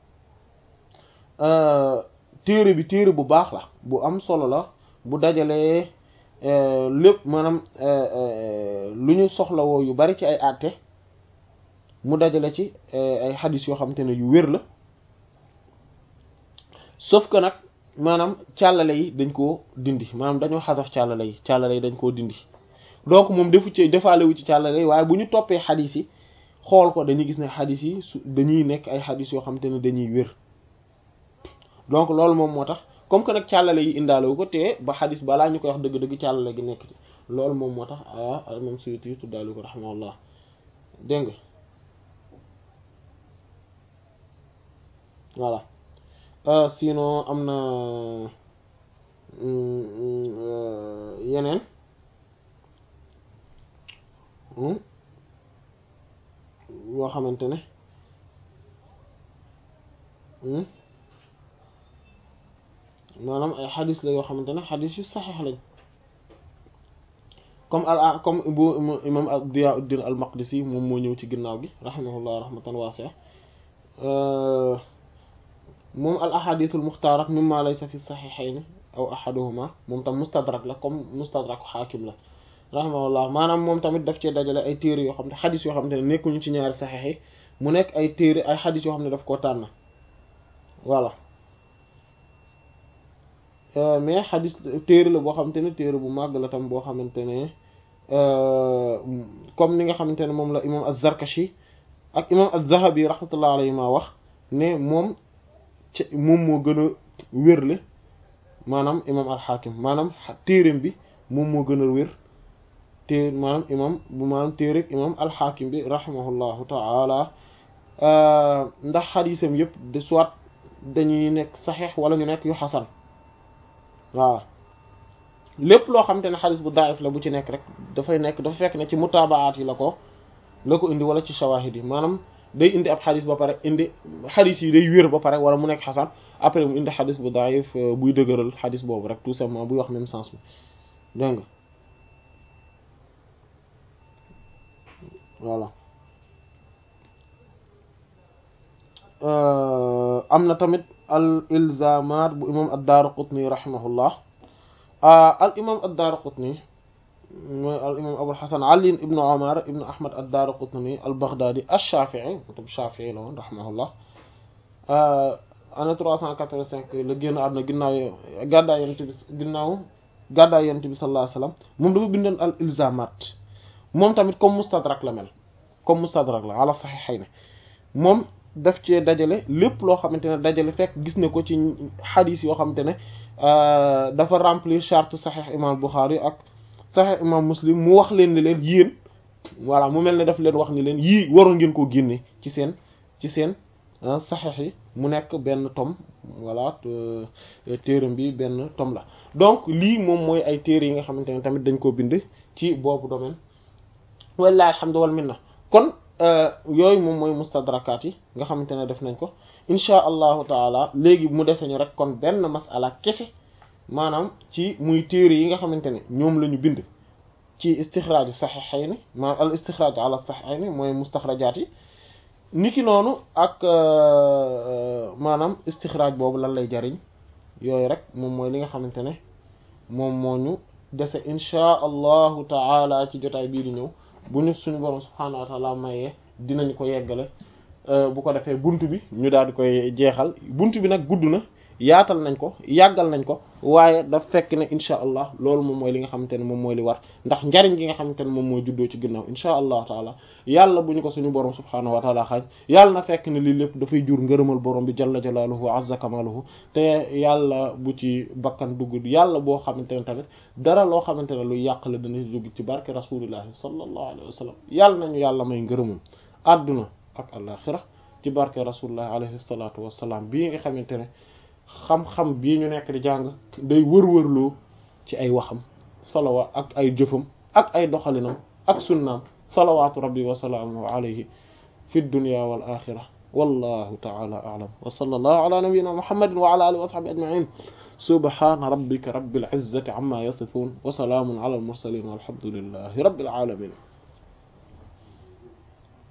nga téere bi téere bu baax la bu am solo la bu dajalee lépp maanaam lu ñu soxlawoo yu bari ci ay àtte mu dajale ci ay xadis yoo xamante ne yu wér la sauf que nag maanaam càllale yi dañ koo dindi maanaam dañoo xasaf càllale yi càllale yi dañ koo dindi donc moom defu ci defaale wu ci càllale yi waaye bu ñu toppee xadis yi xool ko dañuy gis ne xadis yi su dañuy nekk ay xadis yoo xamante ne dañuy wér donc loolu moom moo tax comme que nag càllale yi indaale wu ko te ba xadis balaa ñu koy wax dëgg-dëgg càllale gi nekk ci loolu moom moo tax ah moom Suyuti tuddaale ko rahimahullah dégg nga voilà sinon am na yeneen yoo xamante ne maanaam ay xadis la yoo xamante ne xadis yu saxiix lañ comme al comme bu imam Diyauddin al Maqdisi moom moo ñëw ci ginnaaw gi rahimahullah rahmatan waasi'a moom al ahadithul muxtaarat mimma laysa fi saxiixayni aw ahaduhuma moom tam mustadrak la comme mustadrak xaakim la rahimahullah maanaam moom tamit daf cee dajale ay téere yoo xam ne xadis yoo xam ne nekkuñu ci ñaari saxiix yi mu nekk ay téere ay xadis yoo xam ne daf koo tànn voilà mais xadis téere la boo xamante ne téere bu màgg la tam boo xamante ne comme ni nga xamante ne moom la imam az-Zarkashi ak imam az-Zahabi rahmatullah alayhi ma wax ne moom ci moom moo gën a wérle maanaam imam al-Hakim maanaam téereem bi moom moo gën a wér té maanaam imam bu maanaam téere imam al-Hakim bi rahimahullahu ta'ala ndax xadisam yëpp de soit dañuy nekk saxiix wala ñu nekk yu xasan waaw lépp loo xamante ne xadis bu daif la bu ci nekk rek dafay nekk dafa fekk ne ci mutaabaat yi la ko la ko indi wala ci shawahid yi maanaam day indi ab xadis ba pare indi xadis yi day wér ba pare wala mu nekk xasan après mu indi xadis bu daif buy dëgëral xadis boobu rek tout simplement buy wax même sens bi dégg nga voilà am na tamit al ilzamaat bu imam ad-Daaraqutni rahimahullah al imam ad-Daaraqutni mooy al imam Abul Hasan Ali ibnu Umar ibnu Ahmad ad-Daaraqutni al-Baghdadi ash-Shafi'i moom Shafi'i la woon rahimahullah année trois cent quatre-vingt-cinq la génn àdduna ginnaaw gàddaay Yonent bi ginnaaw gàddaay Yonent bi sallallahu alayhi wasallam moom dafa bindoon al ilzamaat moom tamit comme mustadrak la mel comme mustadrak la ala saxiixayni moom daf cee dajale lépp loo xamante ne dajale fekk gis na ko ci xadis yoo xamante ne dafa remplir charte saxiix imam Bukhari ak saxiix imam Muslim mu wax leen ni leen yéen voilà mu mel ne daf leen wax ni leen yii waroon ngeen koo génne ci seen ci seen saxiix yi mu nekk benn tome voilà téeram bi benn tome la donc lii moom mooy ay téere yi nga xamante ne tamit dañ koo bind ci boobu domaine wallaahi alhamdu wal minna kon yooyu moom mooy mustadrakaat yi nga xamante ne def nañ ko insha allahu taala léegi mu dese ñu rek kon benn masala kese maanaam ci muy téere yi nga xamante ne ñoom la ñu bind ci istixraaju saxiixayni maanaam al istixraaju ala saxiixayni mooy mustaxrajaat yi niki noonu ak maanaam istixraaj boobu lan lay jariñ yooyu rek moom mooy li nga xamante ne moom moo ñu dese insha allahu taala ci jotaay bii di ñëw bu ñu suñu borom subhaanahu wa taala mayee dinañ ko yeggale bu ko defee bunt bi ñu daal di koy jeexal bunt bi nag gudd na yaatal nañ ko yàggal nañ ko waaye daf fekk ne insha allah loolu moom mooy li nga xamante ne moom mooy li war ndax njariñ gi nga xamante ne moom mooy juddoo ci ginnaaw insha allah taala yàlla bu ñu ko suñu borom subhaanahu wa taala xaaj yàlla na fekk ne lii lépp dafay jur ngërëmal borom bi jalla jalaaluhu wa azza kamaluhu te yàlla bu ci bakkan dugg yàlla boo xamante ne tamit dara loo xamante ne luy yàq la dana dugg ci barke rasulillahi sallallahu alayhi wa sallam yàlla nañu yàlla may ngërëmam àdduna ak alaxira ci barke rasulillahi alayhi salatu wasalaam bii nga xamante ne xam-xam bii ñu nekk di jàng day wër-wërloo ci ay waxam salawa ak ay jëfam ak ay doxalinam ak sunnaam salawaatu rabbi wa salaamuhu alayhi fi dunya wal axira wallahu taala a'lam wa sallallahu ala nabiyyina muhammadin wa ala alihi wa sahbihi ajma'in subhana rabbika rabbil izzati amma yasifun wa salaamun ala al mursalin walhamdulillahi rabbil alamin